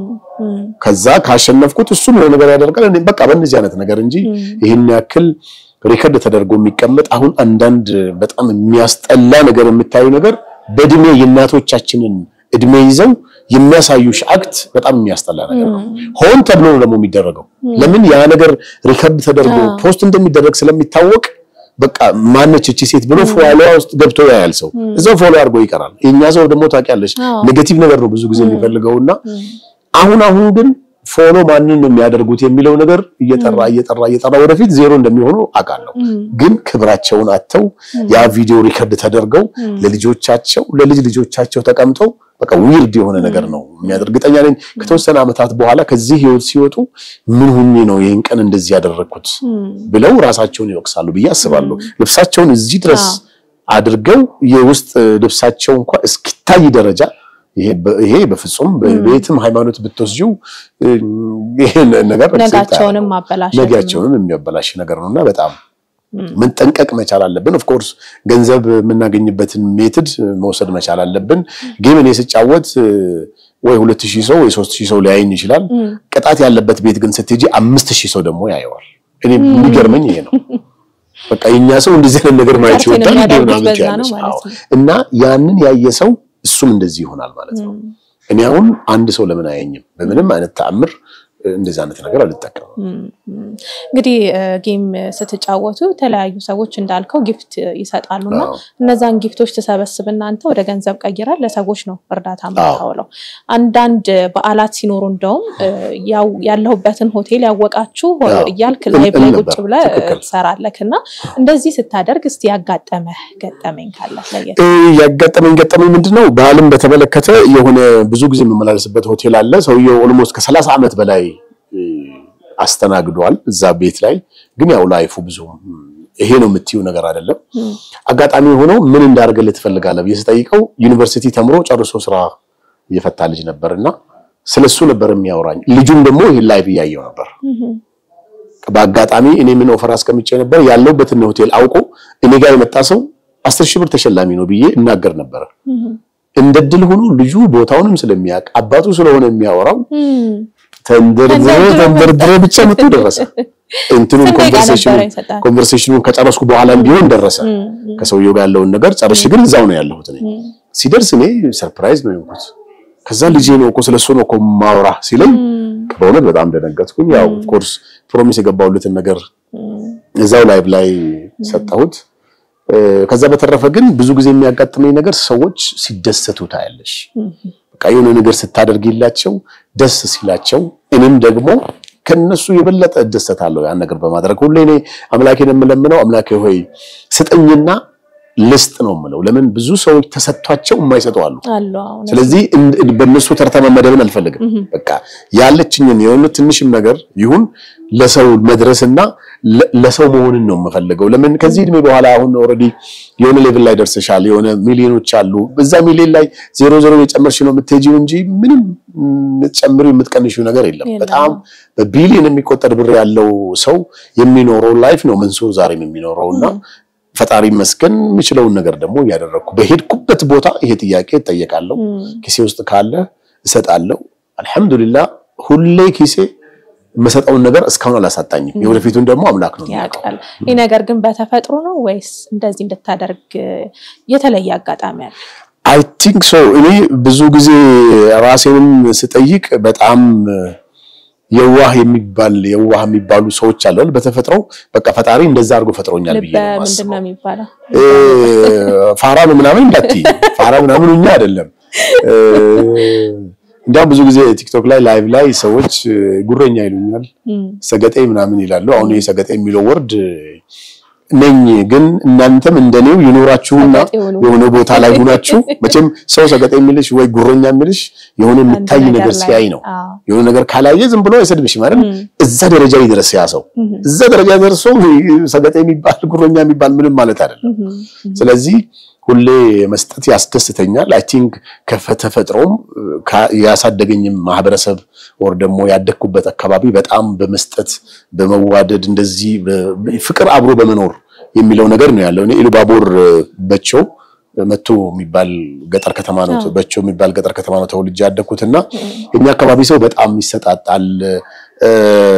ከዛ ካሸነፍኩት እሱም የሆነ ነገር ያደርጋል። እኔ በቃ በእነዚህ አይነት ነገር እንጂ ይህን ያክል ሪከርድ ተደርጎ የሚቀመጥ አሁን አንዳንድ በጣም የሚያስጠላ ነገር የምታዩ ነገር በእድሜ የእናቶቻችንን እድሜ ይዘው የሚያሳዩሽ አክት በጣም የሚያስጠላ ነገር ነው። ሆን ተብሎ ነው ደግሞ የሚደረገው። ለምን ያ ነገር ሪከርድ ተደርጎ ፖስት እንደሚደረግ ስለሚታወቅ በቃ ማነች እቺ ሴት ብሎ ፎሎ ውስጥ ገብቶ ያያል ሰው እዛው ፎሎ አድርጎ ይቀራል። የኛ ሰው ደግሞ ታውቂያለሽ ኔጌቲቭ ነገር ነው ብዙ ጊዜ የሚፈልገውና አሁን አሁን ግን ፎሎ ማንን ነው የሚያደርጉት የሚለው ነገር እየጠራ እየጠራ እየጠራ ወደፊት ዜሮ እንደሚሆኑ አውቃለሁ። ግን ክብራቸውን አጥተው ያ ቪዲዮ ሪከርድ ተደርገው ለልጆቻቸው ለልጅ ልጆቻቸው ተቀምጠው በቃ ዊርድ የሆነ ነገር ነው የሚያደርግ። እርግጠኛ ነኝ ከተወሰነ ዓመታት በኋላ ከዚህ ህይወት ሲወጡ ምን ሁኜ ነው ይህን ቀን እንደዚህ ያደረግኩት ብለው ራሳቸውን ይወቅሳሉ ብዬ አስባለሁ። ልብሳቸውን እዚህ ድረስ አድርገው የውስጥ ልብሳቸው እንኳን እስኪታይ ደረጃ ይሄ በፍጹም በየትም ሃይማኖት ብትወስጂው ይሄ ነገር ነጋቸውንም ማበላሽ ነጋቸውንም የሚያበላሽ ነገር ነውና በጣም መጠንቀቅ መቻል አለብን። ኦፍ ኮርስ ገንዘብ የምናገኝበትን ሜትድ መውሰድ መቻል አለብን። ጌም እኔ ስጫወት ወይ ሁለት ሺህ ሰው ወይ ሶስት ሺህ ሰው ሊያየኝ ይችላል። ቅጣት ያለበት ቤት ግን ስትሄጂ አምስት ሺህ ሰው ደግሞ ያየዋል። እኔ የሚገርመኝ ይሄ ነው። በቃ የኛ ሰው እንደዚህ አይነት ነገር ማየት ይወዳል እና ያንን ያየ ሰው እሱም እንደዚህ ይሆናል ማለት ነው። እኔ አሁን አንድ ሰው ለምን አያየኝም? በምንም አይነት ተአምር እንደዚህ አይነት ነገር አልጠቀምም። እንግዲህ ጌም ስትጫወቱ የተለያዩ ሰዎች እንዳልከው ጊፍት ይሰጣሉ እና እነዛን ጊፍቶች ትሰበስብና አንተ ወደ ገንዘብ ቀይራል ለሰዎች ነው እርዳታ የምታውለው። አንዳንድ በዓላት ሲኖሩ እንደውም ያለሁበትን ሆቴል ያወቃችሁ እያልክ ላይቭ ላይ ቁጭ ብለህ ትሰራለህ እና እንደዚህ ስታደርግ እስቲ ያጋጠመህ ገጠመኝ ካለ ያጋጠመኝ ገጠመኝ ምንድን ነው? በዓልን በተመለከተ የሆነ ብዙ ጊዜ የምመላለስበት ሆቴል አለ። ሰውየው ኦልሞስት ከሰላሳ ዓመት በላይ አስተናግዷል እዛ ቤት ላይ ግን ያው ላይፉ ብዙ ይሄ ነው የምትዩ ነገር አይደለም። አጋጣሚ የሆነው ምን እንዳደርግልህ ትፈልጋለህ ብዬ ስጠይቀው ዩኒቨርሲቲ ተምሮ ጨርሶ ስራ እየፈታ ልጅ ነበርና ስለሱ ነበር የሚያወራኝ። ልጁም ደግሞ ይሄን ላይቭ እያየው ነበር። በአጋጣሚ እኔ ምን ኦፈር አስቀምጬ ነበር ያለሁበትን ሆቴል አውቆ እኔ ጋር የመጣ ሰው አስር ሺህ ብር ተሸላሚ ነው ብዬ እናገር ነበር። እንደ ድል ሆኖ ልጁ ቦታውንም ስለሚያውቅ አባቱ ስለሆነ የሚያወራው ተንደርድሮ ተንደርድሮ ብቻ መጥቶ ደረሰ። እንትኑን ኮንቨርሴሽኑን ከጨረስኩ በኋላም ቢሆን ደረሰ። ከሰውየው ጋር ያለውን ነገር ጨርሼ ግን እዛው ነው ያለሁት እኔ። ሲደርስ እኔ ሰርፕራይዝ ነው የሆንኩት። ከዛ ልጄ ነው እኮ ስለሱ ነው እኮ ማውራ ሲለኝ በእውነት በጣም ደነገጥኩኝ። ያው ኦፍ ኮርስ ፕሮሚስ የገባሁለትን ነገር እዛው ላይቭ ላይ ሰጠሁት። ከዛ በተረፈ ግን ብዙ ጊዜ የሚያጋጥመኝ ነገር ሰዎች ሲደሰቱ ታያለሽ። በቃ የሆነ ነገር ስታደርጊላቸው ደስ ሲላቸው እኔም ደግሞ ከነሱ የበለጠ እደሰታለሁ ያን ነገር በማድረግ ሁሌ እኔ አምላኬን የምለምነው አምላኬ ሆይ ስጠኝና ልስጥ ነው የምለው። ለምን ብዙ ሰዎች ተሰጥቷቸው የማይሰጡ አሉ። አሉ አሁን ስለዚህ እንድ- በእነሱ ተርታ መመደብን አልፈልግም። በቃ ያለችኝን የሆነ ትንሽም ነገር ይሁን ለሰው መድረስና ለ- ለሰው መሆንን ነው የምፈልገው። ለምን ከዚህ እድሜ በኋላ አሁን ኦልሬዲ የሆነ ሌቭል ላይ ደርሰሻል። የሆነ ሚሊዮኖች አሉ። በዛ ሚሊዮን ላይ ዜሮ ዜሮ የጨመርሽ ነው የምትሄጂው እንጂ ምንም የምትጨምሪው የምትቀንሺው ነገር የለም። የለም። በጣም በቢሊዮን የሚቆጠር ብር ያለው ሰው የሚኖረው ላይፍ ነው መንሱር ዛሬም የሚኖረው እና ፈጣሪ መስገን የምችለውን ነገር ደግሞ እያደረግኩ በሄድኩበት ቦታ ይሄ ጥያቄ እጠየቃለሁ። ኪሴ ውስጥ ካለ እሰጣለሁ። አልሐምዱሊላህ ሁሌ ኪሴ የምሰጠውን ነገር እስካሁን አላሳጣኝም። የወደፊቱን ደግሞ አምላክ ነው የሚያውቀው። ያውቃል። ይህ ነገር ግን በተፈጥሮ ነው ወይስ እንደዚህ እንድታደርግ የተለየ አጋጣሚ አለ? አይ ቲንክ ሶ። እኔ ብዙ ጊዜ ራሴንም ስጠይቅ በጣም የዋህ የሚባል የዋህ የሚባሉ ሰዎች አሉ አይደል? በተፈጥሮ በቃ ፈጣሪ እንደዛ አድርጎ ፈጥሮኛል ብዬ ልበ ነው ምንድን ነው የማስበው። የሚባለው? እ፣ ፋራ ነው ምናምን እንዳትዪ፣ ፋራ ምናምን እኛ አይደለም። እ፣ እንዲያውም ብዙ ጊዜ ቲክቶክ ላይ ላይቭ ላይ ሰዎች እ፣ ጉረኛ ይሉኛል፣ እም፣ ሰገጤ ምናምን ይላሉ። አሁን ይሄ ሰገጤ የሚለው ወርድ ነኝ፣ ግን እናንተም እንደኔው ይኖራችሁና ሰገጤ ሁኑ። የሆነ ቦታ ላይ ሁናችሁ መቼም ሰው ሰገጤ የሚልሽ ወይ ጉረኛ የሚልሽ የሆነ የሚታይ አንድ ነገር ነገር ላይ፣ ሲያይ ነው። አዎ። የሆነ ነገር ካላየ ዝም ብሎ አይሰድብሽም አይደል? እዛ ደረጃ ይድረስ ያ ሰው እም፣ እዛ ደረጃ ደርሶ ሰገጤ የሚባል ጉረኛ የሚባል ምንም ማለት አይደለም። እም፣ ስለዚህ ሁሌ መስጠት ያስደስተኛል። አይ ቲንክ ከተፈጥሮም ካ- ያሳደገኝም ማህበረሰብ ወር ደግሞ ያደግኩበት አካባቢ በጣም በመስጠት በመዋደድ እንደዚህ በ- ፍቅር አብሮ በመኖር የሚለው ነገር ነው ያለው። እኔ ኢሉባቦር በቾ መቶ የሚባል ገጠር ከተማ ነው አዎ። በቾ የሚባል ገጠር ከተማ ነው ተወልጄ ያደግኩትና የኛ አካባቢ ሰው በጣም ይሰጣጣል። እ፣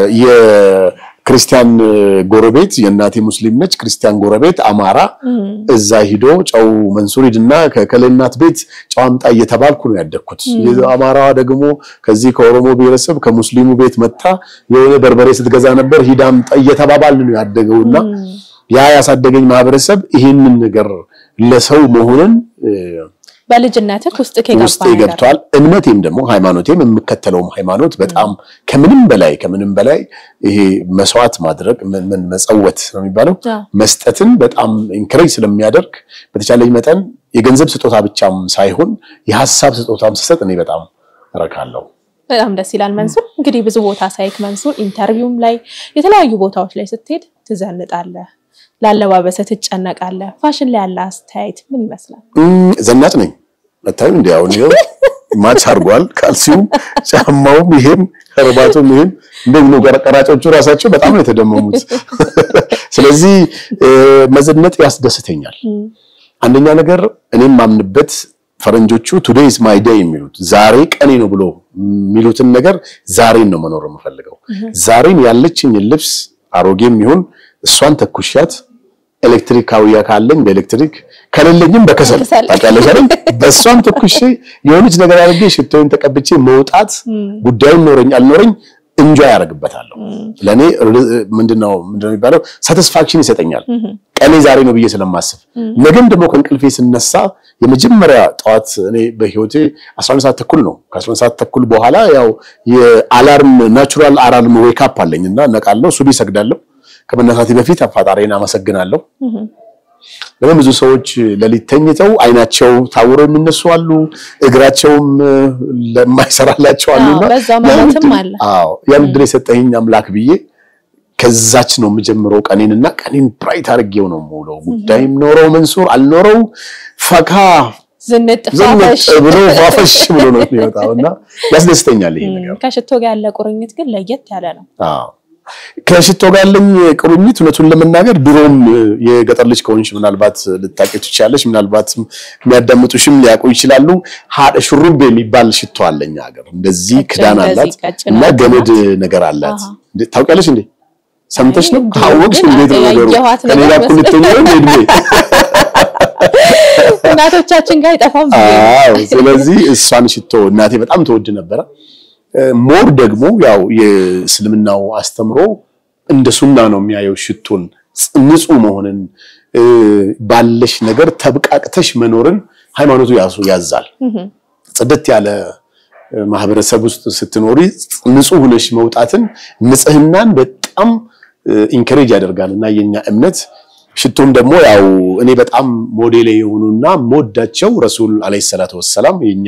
የክርስቲያን ጎረቤት የእናቴ ሙስሊም ነች። ክርስቲያን ጎረቤት አማራ እም፣ እዛ ሂዶ ጨው መንሱር ሂድና ከከሌ እናት ቤት ጨው አምጣ እየተባልኩ ነው ያደግኩት። አማራዋ ደግሞ ከዚህ ከኦሮሞ ብሔረሰብ ከሙስሊሙ ቤት መታ የሆነ በርበሬ ስትገዛ ነበር ሂድ አምጣ እየተባባል ነው ያደገውና እም፣ ያ ያሳደገኝ ማህበረሰብ ይህንን ነገር ለሰው መሆንን እ፣ በልጅነትህ ውስጥ ውስጤ ገብቷል። እምነቴም ደግሞ ሃይማኖቴም የምከተለውም ሃይማኖት በጣም ከምንም በላይ ከምንም በላይ ይሄ መስዋዕት ማድረግ ምን- ምን መጸወት ነው የሚባለው አዎ። መስጠትን በጣም ኢንከሬጅ ስለሚያደርግ በተቻለኝ መጠን የገንዘብ ስጦታ ብቻም ሳይሆን የሀሳብ ስጦታም ስሰጥ እኔ በጣም እረካለሁ። በጣም ደስ ይላል። መንሱር እንግዲህ ብዙ ቦታ ሳይክ መንሱር ኢንተርቪውም ላይ የተለያዩ ቦታዎች ላይ ስትሄድ ትዘንጣለህ፣ ላለባበሰ ትጨነቃለህ። ፋሽን ላይ ያለ አስተያየት ምን ይመስላል? እም፣ ዘናጭ ነኝ መታዩ እንዲ አሁን ይኸው ማች አድርጓል። ካልሲውም ጫማውም ይሄም ከረባቱም ይሄም እንደዚህ ነው። ቀራጮቹ ራሳቸው በጣም ነው የተደመሙት። ስለዚህ እ፣ መዘነጥ ያስደስተኛል። እም፣ አንደኛ ነገር እኔም ማምንበት ፈረንጆቹ ቱዴይ ኢዝ ማይ ዴይ የሚሉት ዛሬ ቀኔ ነው ብሎ የሚሉትን ነገር ዛሬን ነው መኖር የምፈልገው። ዛሬን ያለችኝን ልብስ አሮጌም ይሁን እሷን ተኩሻት ኤሌክትሪካዊያ ካለኝ በኤሌክትሪክ ከሌለኝም በከሰል በከሰል። ታውቂያለሽ አይደል? በእሷም ተኩሼ የሆነች ነገር አድርጌ ሽቶን ተቀብቼ መውጣት ጉዳዩን ኖረኝ አልኖረኝ እንጆ ያደርግበታለሁ። ለእኔ ር- ምንድነው ምንድነው የሚባለው ሳቲስፋክሽን ይሰጠኛል። ቀኔ ዛሬ ነው ብዬ ስለማስብ ነገም ደግሞ ከእንቅልፌ ስነሳ የመጀመሪያ ጠዋት እኔ በህይወቴ 11 ሰዓት ተኩል ነው። ከ11 ሰዓት ተኩል በኋላ ያው የአላርም ናቹራል አላርም ዌክ አፕ አለኝ እና ነቃለሁ፣ ሱቢ ሰግዳለሁ። ከመነሳቴ በፊት ፈጣሪን አመሰግናለሁ። ለምን ብዙ ሰዎች ሌሊት ተኝተው አይናቸው ታውረው የሚነሱ አሉ፣ እግራቸውም እ፣ ለማይሰራላቸው አሉና አዎ፣ በዛው ማለትም አለ። አዎ ያን እድል የሰጠኝ አምላክ ብዬ ከዛች ነው የምጀምረው ቀኔንና ቀኔን ብራይት አድርጌው ነው የምውለው። ጉዳይም ኖረው መንሱር አልኖረው ፈካ ዝንጥ ዝንጥ ፋፈሽ ብሎ ፋፈሽ ብሎ ነው የሚወጣው እና ያስደስተኛል ይሄ ነገር። ከሽቶ ጋር ያለ ቁርኝት ግን ለየት ያለ ነው። አዎ ከሽቶ ጋር ያለኝ ቁርኝት እውነቱን ለመናገር ድሮም እ፣ የገጠር ልጅ ከሆንሽ ምናልባት ልታውቂ ትችያለሽ፣ ምናልባት የሚያዳምጡሽም ሊያውቁ ይችላሉ። ሀ- ሹሩብ የሚባል ሽቶ አለኝ ሀገር እንደዚህ ቀጭን ክዳን እንደዚህ አላት ቀጭን እና ናት። ገመድ ነገር አላት። አሃ። እንዴ፣ ታውቂያለሽ እንዴ? ሰምተሽ ነው? ድሮ ታወቅሽ? ግን እንዴት ነው ነገሩ? ያየኋት ከኔ ነገር ጋር እኩል ልትሆኚ ነው እንዴ እድሜ? እናቶቻችን ጋር አይጠፋም ብዬ ነው። አዎ ስለዚህ እሷን ሽቶ እናቴ በጣም ተወድ ነበረ። እ፣ ሞር ደግሞ ያው የእስልምናው አስተምሮ እንደ ሱና ነው የሚያየው ሽቶን ጽ- ንጹህ መሆንን እ፣ ባለሽ ነገር ተብቃቅተሽ መኖርን ሃይማኖቱ ያሱ ያዛል። ጽድት ያለ ማህበረሰብ ውስጥ ስትኖሪ ንጹህ ሆነሽ መውጣትን ንጽህናን በጣም ኢንከሬጅ ያደርጋል እና የኛ እምነት ሽቶም ደግሞ ያው እኔ በጣም ሞዴሌ የሆኑና ሞዳቸው ረሱል አለይሂ ሰላቱ ወሰላም የኛ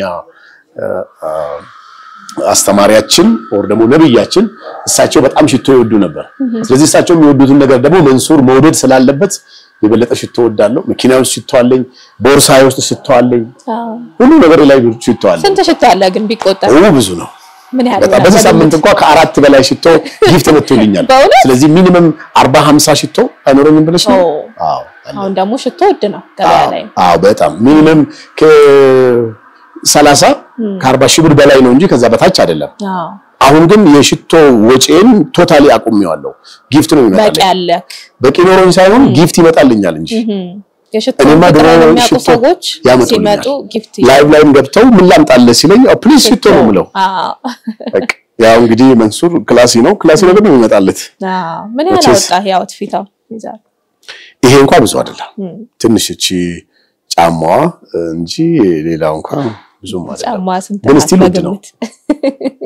አስተማሪያችን ወር ደግሞ ነብያችን እሳቸው በጣም ሽቶ ይወዱ ነበር። ስለዚህ እሳቸው የሚወዱትን ነገር ደግሞ መንሱር መውደድ ስላለበት የበለጠ ሽቶ ወዳለሁ። መኪና ውስጥ ሽቶ አለኝ፣ ቦርሳዬ ውስጥ ሽቶ አለኝ፣ ሁሉ ነገር ላይ ሽቶ አለኝ። ስንት ሽቶ አለ ግን ቢቆጠር? ብዙ ነው። ምን ያህል በጣም በዚህ ሳምንት እንኳን ከአራት በላይ ሽቶ ጊፍት መጥቶልኛል። በእውነት? ስለዚህ ሚኒመም 40 50 ሽቶ አይኖረኝም ብለሽ ነው? ኦ። አዎ አለ። አሁን ደግሞ ሽቶ ውድ ነው ገበያ ላይ። አዎ በጣም ሚኒመም ከሰላሳ ከአርባ ሺህ ብር በላይ ነው እንጂ ከዛ በታች አይደለም። አዎ አሁን ግን የሽቶ ወጪን ቶታሊ አቁሜዋለሁ። ጊፍት ነው በቂ ይመጣል። አለክ። በቂ ኖሮኝ ሳይሆን ጊፍት ይመጣልኛል እንጂ የሽቶ እኔማ ድሮ ቁጥርን የሚያውቁ ሽቶ ሰዎች ያመጡልኛል። ሲመጡ ጊፍት ላይቭ ላይም ገብተው ምን ላምጣልህ ሲለኝ አዎ ፕሊዝ ሽቶ ነው የምለው። አዎ በቃ ያው እንግዲህ መንሱር ክላሲ ነው ክላሲ ነው ግን የሚመጣለት አዎ። ምን ያህል መቼስ- አወጣህ? ያው ትፊታው ይዛል። ይሄ እንኳ ብዙ አይደለም። ትንሽ እቺ ጫማዋ እንጂ ሌላው እንኳ ብዙም አይደለም። ጫማ ስንት ግን ናት ስቲል ውድ ነው። በግምት?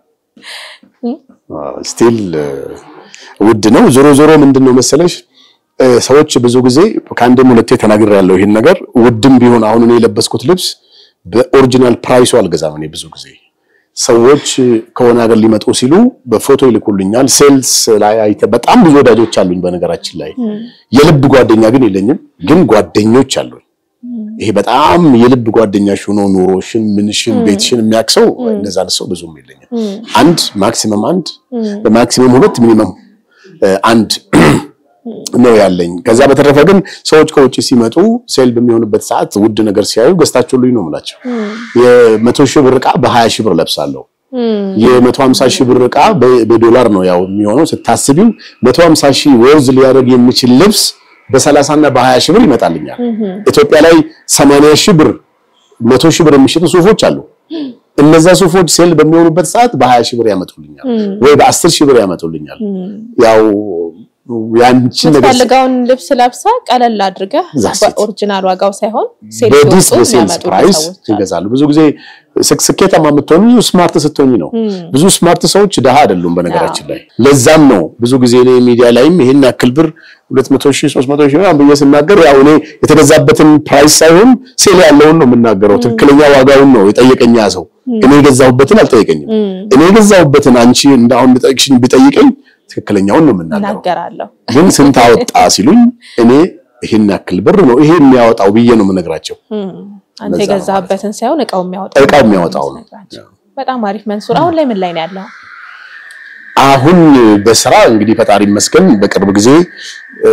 ስቲል ውድ ነው። ዞሮ ዞሮ ምንድን ነው መሰለሽ እ ሰዎች ብዙ ጊዜ ከአንድም ሁለቴ ተናግሬያለሁ ይሄን ነገር ውድም ቢሆን አሁን እኔ የለበስኩት ልብስ በኦሪጂናል ፕራይሱ አልገዛም። እኔ ብዙ ጊዜ ሰዎች ከሆነ ሀገር ሊመጡ ሲሉ በፎቶ ይልኩልኛል። ሴልስ ላይ አይተ በጣም ብዙ ወዳጆች አሉኝ። በነገራችን ላይ የልብ ጓደኛ ግን የለኝም፣ ግን ጓደኞች አሉኝ። ይሄ በጣም የልብ ጓደኛሽ ሆኖ ኑሮሽን፣ ምንሽን፣ ቤትሽን የሚያክሰው እንደዛ ሰው ብዙም የለኝም። አንድ ማክሲመም አንድ በማክሲመም ሁለት ሚኒመም አንድ ነው ያለኝ። ከዛ በተረፈ ግን ሰዎች ከውጭ ሲመጡ ሴል በሚሆንበት ሰዓት ውድ ነገር ሲያዩ ገዝታችሁልኝ ነው የምላቸው። የመቶ ሺህ ብር ዕቃ በሀያ ሺህ ብር ለብሳለሁ። የመቶ ሀምሳ ሺህ ብር ዕቃ በ- በዶላር ነው ያው የሚሆነው ስታስቢው መቶ ሀምሳ ሺህ ወርዝ ሊያደርግ የሚችል ልብስ በሰላሳ እና በሀያ ሺህ ብር ይመጣልኛል። ኢትዮጵያ ላይ ሰማንያ ሺህ ብር መቶ ሺህ ብር የሚሸጡ ሱፎች አሉ። እነዛ ሱፎች ሴል በሚሆኑበት ሰዓት በሀያ ሺህ ብር ያመጡልኛል ወይ በአስር ሺህ ብር ያመጡልኛል። ያው ያንቺን ነገር የምትፈልገውን ልብስ ለብሳ ቀለል አድርገህ That's it. በኦሪጂናል ዋጋው ሳይሆን ሴል በዲስ ሲወጡ በሴልስ የሚያመጡ ፕራይስ ሰዎች አሉ። ይገዛሉ። ብዙ ጊዜ ስክ- ስኬታማ የምትሆኑ ስማርት ስትሆኝ ነው። ብዙ ስማርት ሰዎች ድሃ አይደሉም በነገራችን ላይ። ለዛም ነው ብዙ ጊዜ እኔ ሚዲያ ላይም ይሄን ያክል ብር 200 ሺህ 300 ሺህ ምናምን ብዬ ስናገር ያው እኔ የተገዛበትን ፕራይስ ሳይሆን ሴል ያለውን ነው የምናገረው። ትክክለኛ ዋጋውን ነው የጠየቀኝ ያ ሰው። እኔ የገዛሁበትን አልጠየቀኝም። እኔ የገዛሁበትን አንቺ እንዳሁን ብጠይቅሽኝ ቢጠይቀኝ ትክክለኛውን ነው የምናገረው። እናገራለሁ። ግን ስንት አወጣ ሲሉኝ እኔ ይሄን ያክል ብር ነው ይሄ የሚያወጣው ብዬ ነው የምነግራቸው። አንተ ለዛ ነው የገዛበትን ሳይሆን እቃው የሚያወጣው እቃው የሚያወጣው ነው። የምትነግራቸው። በጣም አሪፍ መንሱር። አሁን ላይ ምን ላይ ነው ያለው? አሁን በስራ እንግዲህ ፈጣሪ ይመስገን በቅርብ ጊዜ እ፣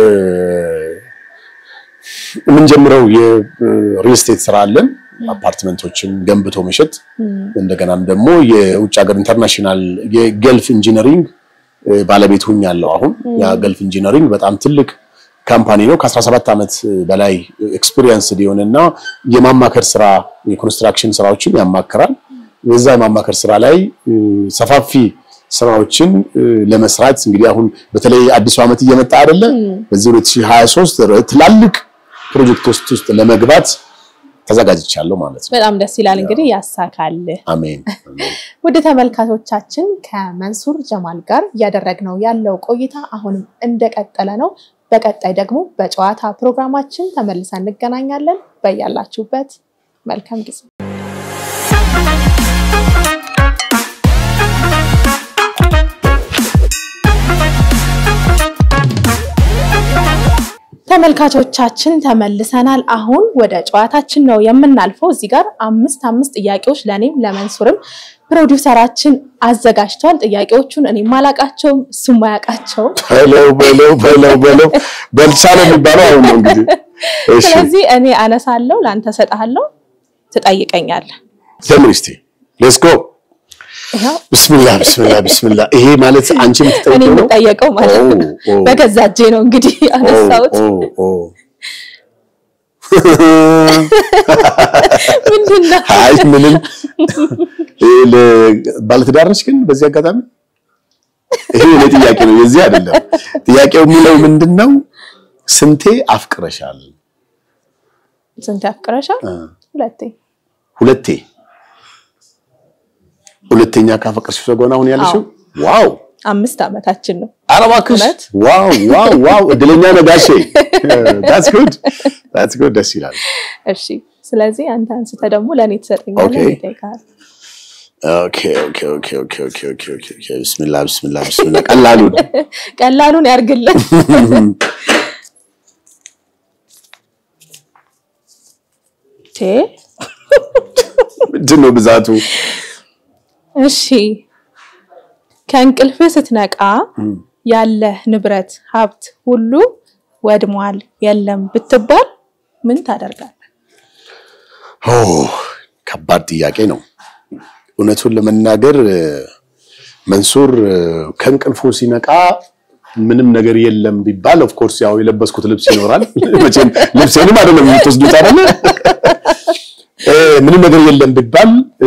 የምንጀምረው የሪል ስቴት ስራ አለን። አፓርትመንቶችን ገንብቶ መሸጥ እንደገናም ደግሞ የውጭ ሀገር ኢንተርናሽናል የገልፍ ኢንጂነሪንግ እ፣ ባለቤት ሁኛለሁ። አሁን ያ ገልፍ ኢንጂነሪንግ በጣም ትልቅ ካምፓኒ ነው። ከ17 ዓመት በላይ ኤክስፒሪየንስ የሆነና የማማከር ስራ የኮንስትራክሽን ስራዎችን ያማክራል። የዛ የማማከር ስራ ላይ እ፣ ሰፋፊ ስራዎችን እ፣ ለመስራት እንግዲህ አሁን በተለይ አዲሱ ዓመት እየመጣ አይደለ? በዚህ 2023 ር- ትላልቅ ፕሮጀክቶች ውስጥ ለመግባት ተዘጋጅቻለሁ ማለት ነው። በጣም ደስ ይላል። እንግዲህ ያሳካል። አሜን አሜን። ውድ ተመልካቾቻችን ከመንሱር ጀማል ጋር እያደረግነው ያለው ቆይታ አሁንም እንደቀጠለ ነው። በቀጣይ ደግሞ በጨዋታ ፕሮግራማችን ተመልሰን እንገናኛለን። በያላችሁበት መልካም ጊዜ ተመልካቾቻችን ተመልሰናል። አሁን ወደ ጨዋታችን ነው የምናልፈው። እዚህ ጋር አምስት አምስት ጥያቄዎች ለእኔም ለመንሱርም ፕሮዲውሰራችን አዘጋጅተዋል። ጥያቄዎቹን እኔም አላቃቸውም እሱም አያውቃቸውም። በለው በለው በለው በለው በልቻ ነው የሚባለው አሁን ነው እንግዲህ። እሺ ስለዚህ እኔ አነሳለሁ፣ ለአንተ ሰጥሃለሁ፣ ትጠይቀኛለህ። ጀምሪ እስቲ ሌትስ ጎ ይኸው ብስሚላ ብስሚላ ብስሚላ። ይሄ ማለት አንቺ እኔ የምትጠይቀው ነው? የምጠየቀው ማለት ነው። ኦ፣ ኦ፣ በገዛ እጄ ነው እንግዲህ ያነሳሁት። ኦ፣ ኦ፣ ኦ። ምንድን ነው? አይ ምንም ይሄ ለባለትዳር ነሽ ግን በዚህ አጋጣሚ ይሄ የኔ ጥያቄ ነው፣ የዚህ አይደለም። ጥያቄው የሚለው ምንድን ነው? ስንቴ አፍቅረሻል? ስንት ያፍቅረሻል? እ፣ ሁለቴ። ሁለቴ ሁለተኛ ካፈቀርሽው ሰው ጋር ነው አሁን ያለሽው? ዋው አምስት ዓመታችን ነው። ኧረ እባክሽ እውነት? ዋው ዋው ዋው እድለኛ ነህ ጋሼ። that's good that's good ደስ ይላል። እሺ፣ ስለዚህ አንተ አንስተ ደግሞ ለእኔ ትሰጠኛለህ። ኦኬ። እኔ እጠይቅሃለሁ። ኦኬ ኦኬ ኦኬ ኦኬ ኦኬ ኦኬ ኦኬ ኦኬ ቢስሚላህ ቢስሚላህ ቢስሚላህ ቀላሉን ቀላሉን ያርግልን። ቴ ምንድን ነው ብዛቱ? እሺ ከእንቅልፍ ስትነቃ ያለህ ንብረት ሀብት ሁሉ ወድሟል የለም ብትባል ምን ታደርጋለህ? ኦ ከባድ ጥያቄ ነው። እውነቱን ለመናገር እ፣ መንሱር እ፣ ከእንቅልፉ ሲነቃ ምንም ነገር የለም ቢባል ኦፍ ኮርስ ያው የለበስኩት ልብስ ይኖራል። መቼም ልብሴንም አይደለም የምትወስዱት አይደለ? እ፣ ምንም ነገር የለም ቢባል እ፣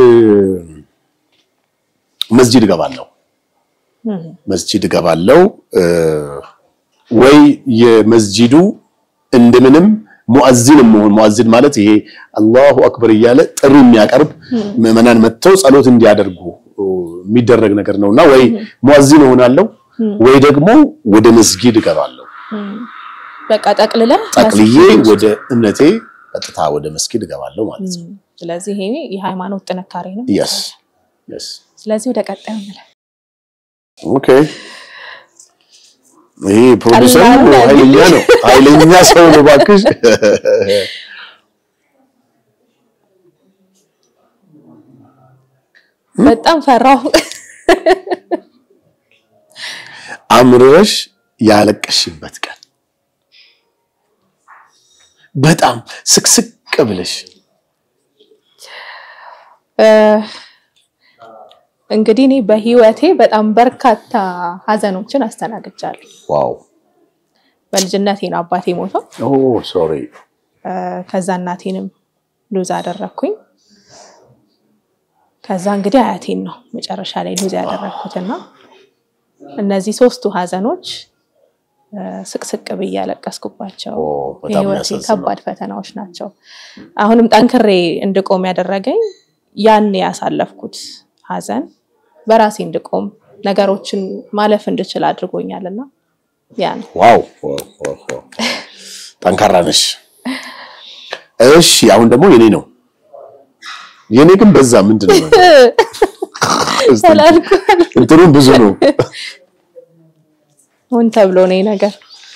መስጂድ እገባለሁ መስጂድ እገባለሁ እ፣ ወይ የመስጂዱ እንደምንም ሙአዚን መሆን ሙአዚን ማለት ይሄ አላሁ አክበር እያለ ጥሪ የሚያቀርብ ምዕመናን መጥተው ጸሎት እንዲያደርጉ እ፣ የሚደረግ ነገር ነውና ወይ ሙአዚን እሆናለሁ ወይ ደግሞ ወደ መስጊድ እገባለሁ። በቃ ጠቅልለህ ጠቅልዬ ወደ እምነቴ ቀጥታ ወደ መስጊድ እገባለሁ ማለት ነው። ስለዚህ ይሄ የሃይማኖት ጥንካሬ ነው። የስ የስ ስለዚህ ወደ ቀጣዩ እንለፍ። ኦኬ ይሄ ፕሮዲሰሩ ቀላሉ ኃይለኛ ነው፣ ኃይለኛ ሰው ነው እባክሽ። በጣም ፈራሁ። አምርረሽ ያለቀሽበት ቀን በጣም ስቅስቅ ብለሽ እ፣ እንግዲህ እኔ በህይወቴ በጣም በርካታ ሀዘኖችን አስተናግጃለሁ። ዋው በልጅነቴ ነው አባቴ ሞተው፣ ኦ ሶሪ እ፣ ከዛ እናቴንም ሉዝ አደረግኩኝ። ከዛ እንግዲህ አያቴን ነው መጨረሻ ላይ ሉዝ ያደረግኩትና እነዚህ ሶስቱ ሀዘኖች እ፣ ስቅስቅ ብዬ ያለቀስኩባቸው ኦ በጣም የህይወቴ ያሳዝናል። ከባድ ፈተናዎች ናቸው። አሁንም ጠንክሬ እንድቆም ያደረገኝ ያን ያሳለፍኩት ሀዘን በራሴ እንድቆም ነገሮችን ማለፍ እንድችል አድርጎኛልና ያ ነው። ዋው ዋው ዋው ዋው። ጠንካራ ነሽ። እሺ አሁን ደግሞ የኔ ነው። የኔ ግን በዛ ምንድን ነው እስቲ ተላልኳል። እንትኑም ብዙ ነው። ሆን ተብሎ ነው ይሄ ነገር።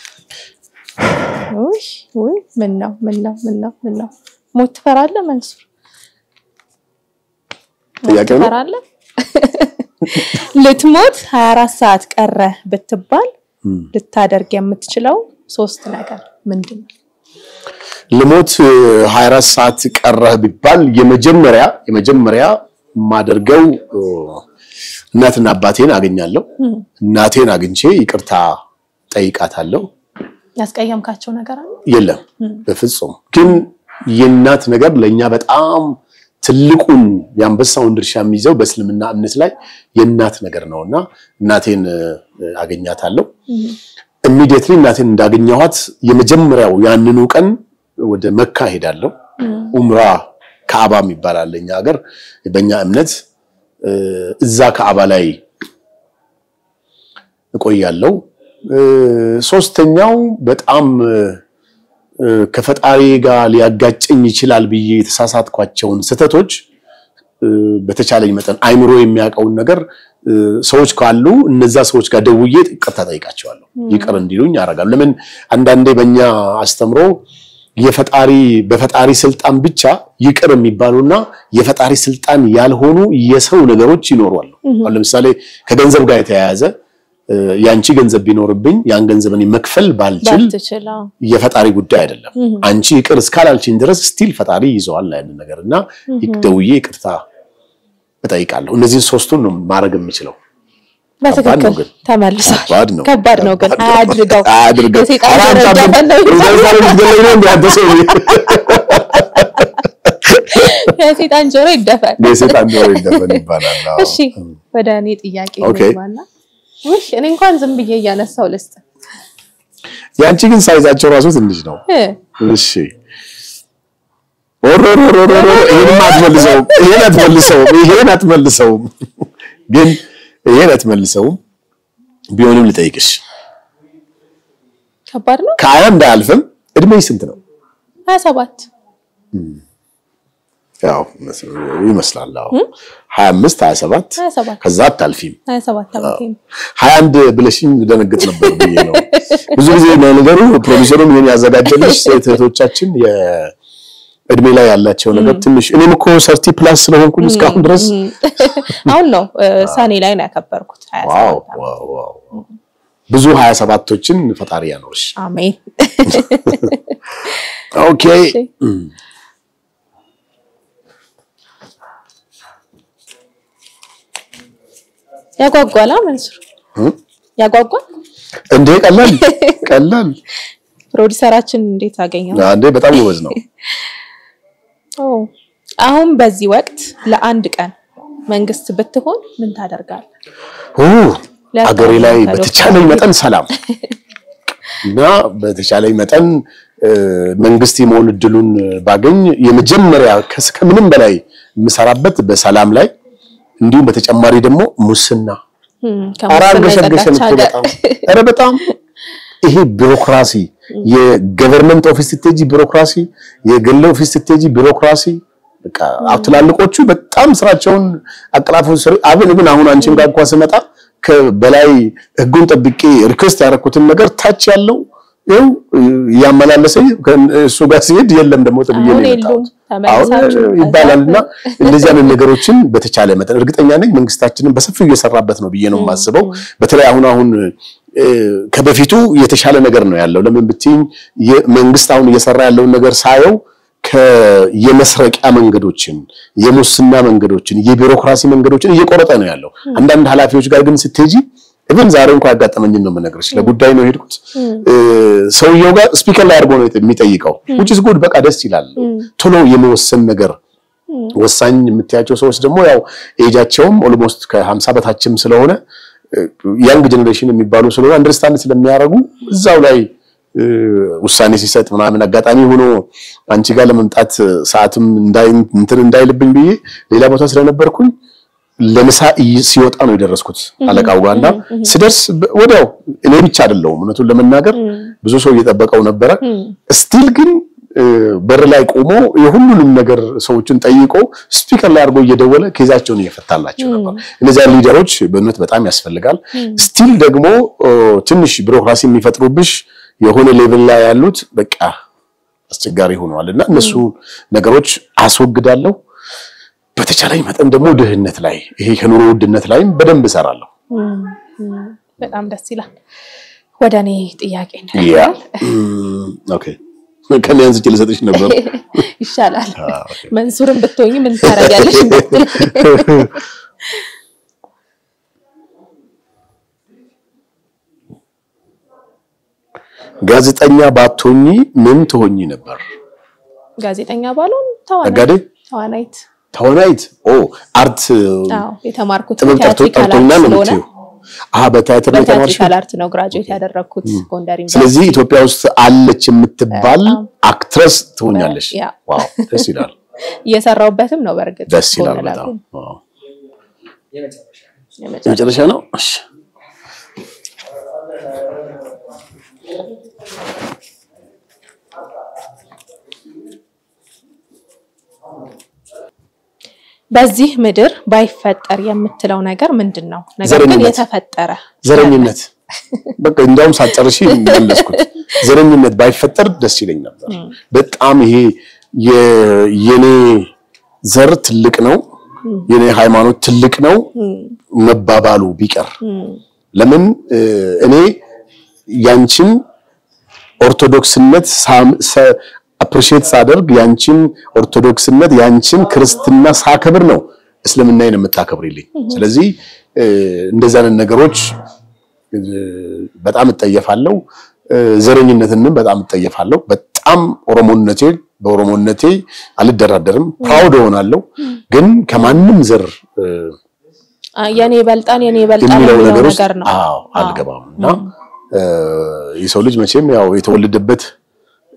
ውይ ውይ፣ ምን ነው ምን ነው ምን ነው ምን ነው? ሞት ትፈራለህ መንሱር? ሞት ጥያቄው ነው? ትፈራለህ? ልትሞት 24 ሰዓት ቀረ ብትባል ልታደርግ የምትችለው ሶስት ነገር ምንድን ነው? ልሞት እ, 24 ሰዓት ቀረህ ቢባል የመጀመሪያ የመጀመሪያ የማደርገው እ, እናትና አባቴን አገኛለሁ። እናቴን አግኝቼ ይቅርታ ጠይቃታለሁ። ያስቀየምካቸው ነገር አለ? የለም በፍጹም ግን የእናት ነገር ለእኛ በጣም ትልቁን የአንበሳውን ድርሻ የሚይዘው በእስልምና እምነት ላይ የእናት ነገር ነው እና እናቴን እ, አገኛታለሁ። ኢሚዲየትሊ እናቴን እንዳገኘኋት የመጀመሪያው ያንኑ ቀን ወደ መካ ሄዳለሁ። ኡምራ ከአባ የሚባል አለ እኛ ሀገር በእኛ እምነት እ፣ እዛ ከአባ ላይ እቆያለሁ። እ፣ ሶስተኛው በጣም እ፣ እ፣ ከፈጣሪ ጋር ሊያጋጨኝ ይችላል ብዬ የተሳሳትኳቸውን ስህተቶች እ፣ በተቻለኝ መጠን አይምሮ የሚያውቀውን ነገር እ፣ ሰዎች ካሉ እነዛ ሰዎች ጋር ደውዬ ይቅርታ ጠይቃቸዋለሁ። ይቅር እንዲሉኝ ያደርጋሉ። ለምን አንዳንዴ በእኛ አስተምሮ የፈጣሪ በፈጣሪ ስልጣን ብቻ ይቅር የሚባሉና የፈጣሪ ስልጣን ያልሆኑ የሰው ነገሮች ይኖራሉ። አሁን ለምሳሌ ከገንዘብ ጋር የተያያዘ እ፣ ያንቺ ገንዘብ ቢኖርብኝ ያን ገንዘብ እኔ መክፈል ባልችል ባትችለው የፈጣሪ ጉዳይ አይደለም። አንቺ ይቅር እስካላልችኝ ድረስ ስቲል ፈጣሪ ይዘዋል ያንን ነገር እና ደውዬ ይቅርታ እጠይቃለሁ። እነዚህን ሶስቱን ነው ማድረግ የምችለው። ከባድ በትክክል ነው ግን። ተመልሷል። ከባድ ነው። ከባድ ነው ግን ከባድ ነው። አያድርገው አያድርገው። የሰይጣን ኧረ አንተ ጆሮ አትበል። ይደፈን ነው እዛ የሚባለው። ዛሬ ልትገለኝ ነው እንዴ አንተ ሰውዬ? የሰይጣን ጆሮ ይደፈን። የሰይጣን ጆሮ ይደፈን ይባላል። አዎ። እሺ ወደ እኔ ጥያቄ ኦኬ። ይግባና ውይ እኔ እንኳን ዝም ብዬ እያነሳው ልስጥ የአንቺ ግን ሳይዛቸው ራሱ ትንሽ ነው። እ፣ እሺ ኦሮሮሮሮሮ ይሄን አትመልሰውም፣ ይሄን አትመልሰውም፣ ይሄን አትመልሰውም፣ ግን ይሄን አትመልሰውም። ቢሆንም ልጠይቅሽ ከባድ ነው። ከሀያ እንዳያልፍም እድሜ ስንት ነው? ሀያ ሰባት ያው ይመስላል። አዎ 25 27 ሀያ ሰባት ከዛ አታልፊም። ሀያ ሰባት ዓመቴ ነው። ሀያ አንድ ብለሽኝ ደነግጥ ነበር ብዬ ነው። ብዙ ጊዜ ነገሩ ፕሮዲሰሩም ይሄን ያዘጋጀልሽ ሴት እህቶቻችን የእድሜ ላይ ያላቸው ነገር ትንሽ እኔም እኮ ሰርቲ ፕላስ ስለሆንኩኝ እስካሁን ድረስ አሁን ነው እ፣ ሰኔ ላይ ነው ያከበርኩት ሀያ ዋው ሰባት ዓመት። ዋው ዋው ብዙ ሀያ ሰባቶችን ፈጣሪ ያኖርሽ። አሜን። ኦኬ ያጓጓላ መንሱር እም? ያጓጓል። እንዴ ቀላል ቀላል ፕሮዲሰራችን እንዴት አገኘው? አንዴ በጣም ጎበዝ ነው። ኦ አሁን በዚህ ወቅት ለአንድ ቀን መንግስት ብትሆን ምን ታደርጋለህ? ኦ ለጣም አገሬ ላይ ከዶክተር በተቻለኝ መጠን ሰላም እና በተቻለኝ መጠን እ፣ መንግስት የመሆን እድሉን ባገኝ የመጀመሪያ ከስ- ከምንም በላይ የምሰራበት በሰላም ላይ እንዲሁም በተጨማሪ ደግሞ ሙስና እም፣ ኧረ ከሙስና አንገሸገሸን የጸዳች እኮ ሀገር። በጣም ኧረ በጣም ይሄ ቢሮክራሲ የገቨርንመንት ኦፊስ ስትሄጂ ቢሮክራሲ፣ የግል ኦፊስ ስትሄጂ ቢሮክራሲ በቃ አብ ትላልቆቹ በጣም ስራቸውን አቀላጥፈው ስር አብን ግን አሁን አንቺም ጋር እንኳን ስመጣ ከበላይ ህጉን ጠብቄ ሪኩዌስት ያደረኩትን ነገር ታች ያለው ይኸው እያመላለሰኝ እሱ ጋር ሲሄድ የለም ደግሞ ተብዬ ነው አሁን የመጣሁት። የሉም አሁን ተመልሳችሁ ይባላልና እንደዚህ አይነት ነገሮችን በተቻለ መጠን እርግጠኛ ነኝ መንግስታችንን በሰፊው እየሰራበት ነው ብዬ ነው የማስበው። በተለይ አሁን አሁን እ፣ ከበፊቱ የተሻለ ነገር ነው ያለው። ለምን ብትይኝ የ- መንግስት አሁን እየሰራ ያለውን ነገር ሳየው ከየመስረቂያ መንገዶችን፣ የሙስና መንገዶችን፣ የቢሮክራሲ መንገዶችን እየቆረጠ ነው ያለው። አንዳንድ ኃላፊዎች ጋር ግን ስትሄጂ ኢቭን ዛሬ እንኳን ያጋጠመኝን ነው የምነግርሽ። ለጉዳይ ነው የሄድኩት። እ፣ ሰውየው ጋር ስፒከር ላይ አድርጎ ነው የሚጠይቀው which is good በቃ ደስ ይላል። ቶሎ የመወሰን ነገር ወሳኝ የምትያቸው ሰዎች ደግሞ ያው ኤጃቸውም ኦልሞስት ከ50 በታችም ስለሆነ ያንግ ጀኔሬሽን የሚባሉ ስለሆነ አንደርስታንድ ስለሚያደርጉ እዛው ላይ እ፣ ውሳኔ ሲሰጥ ምናምን አጋጣሚ ሆኖ አንቺ ጋር ለመምጣት ሰዓትም እንዳይ እንትን እንዳይልብኝ ብዬ ሌላ ቦታ ስለነበርኩኝ ለምሳ እይ- ሲወጣ ነው የደረስኩት አለቃው ጋር እና ስደርስ በ- ወዲያው እኔ ብቻ አይደለሁም እውነቱን ለመናገር ብዙ ሰው እየጠበቀው ነበረ። ስቲል ግን እ፣ በር ላይ ቆሞ የሁሉንም ነገር ሰዎችን ጠይቆ ስፒከር ላይ አድርጎ እየደወለ ኬዛቸውን እየፈታላቸው ነበር። እነዚያ ሊደሮች በእውነት በጣም ያስፈልጋል። ስቲል ደግሞ እ፣ ትንሽ ቢሮክራሲ የሚፈጥሩብሽ የሆነ ሌቭል ላይ ያሉት በቃ አስቸጋሪ ሆነዋል እና እነሱ ነገሮች አስወግዳለሁ። በተቻለኝ መጠን ደግሞ ድህነት ላይ ይሄ ከኑሮ ውድነት ላይም በደንብ እሰራለሁ። በጣም ደስ ይላል። ወደ እኔ ጥያቄ ነው ያ ኦኬ ከኔ አንስቼ ልሰጥሽ ነበር። ይሻላል። አዎ፣ ኦኬ። መንሱርን ብትሆኝ ምን ታደርጊያለሽ? እንዳትል ጋዜጠኛ ባትሆኚ ምን ትሆኚ ነበር? ጋዜጠኛ ባልሆን ተዋናይ ነጋዴ፣ ተዋናይት ተዋናይት፣ ኦ አርት አዎ የተማርኩት ጥበብ ጠርቶ ቲያትሪካል ጠርቶኛል አርት ነው ስለሆነ የምትይው? አሀ በቲያትር ነው የተማርሽው? በቲያትሪካል አርት ነው ግራጁዌት ያደረግኩት ጎንደር ዩኒቨርሲቲ። ስለዚህ ኢትዮጵያ ውስጥ አለች የምትባል በጣም። አክትረስ ትሆኛለሽ። ያ። ዋው ደስ ይላል፣ እየሰራሁበትም ነው በእርግጥ ደስ ይላል ጎን በጣም። ለጎን። ዋው። የመጨረሻ የመጨረሻ ነው። እሺ በዚህ ምድር ባይፈጠር የምትለው ነገር ምንድን ነው? ነገር ግን ዘረኝነት። የተፈጠረ ዘረኝነት በቃ እንዲያውም ሳትጨርሺ መለስኩት። ዘረኝነት ባይፈጠር ደስ ይለኝ ነበር። በጣም ይሄ የ- የኔ ዘር ትልቅ ነው፣ የኔ ሃይማኖት ትልቅ ነው መባባሉ ቢቀር ለምን እ፣ እኔ ያንቺን ኦርቶዶክስነት አፕሪሼት ሳደርግ ያንቺን ኦርቶዶክስነት ያንቺን ክርስትና ሳከብር ነው እስልምናዬን የምታከብሪልኝ። ስለዚህ እ፣ እንደዚህ አይነት ነገሮች እ፣ በጣም እጠየፋለሁ። እ፣ ዘረኝነትንም በጣም እጠየፋለሁ። በጣም ኦሮሞነቴ በኦሮሞነቴ አልደራደርም፣ ፕራውድ እሆናለሁ። ግን ከማንም ዘር እ፣ አ፣ የኔ ይበልጣል የኔ ይበልጣል የሚለው የሚለው ነገር ውስጥ ነገር ነው። አዎ አልገባም እና እ፣ የሰው ልጅ መቼም ያው የተወለደበት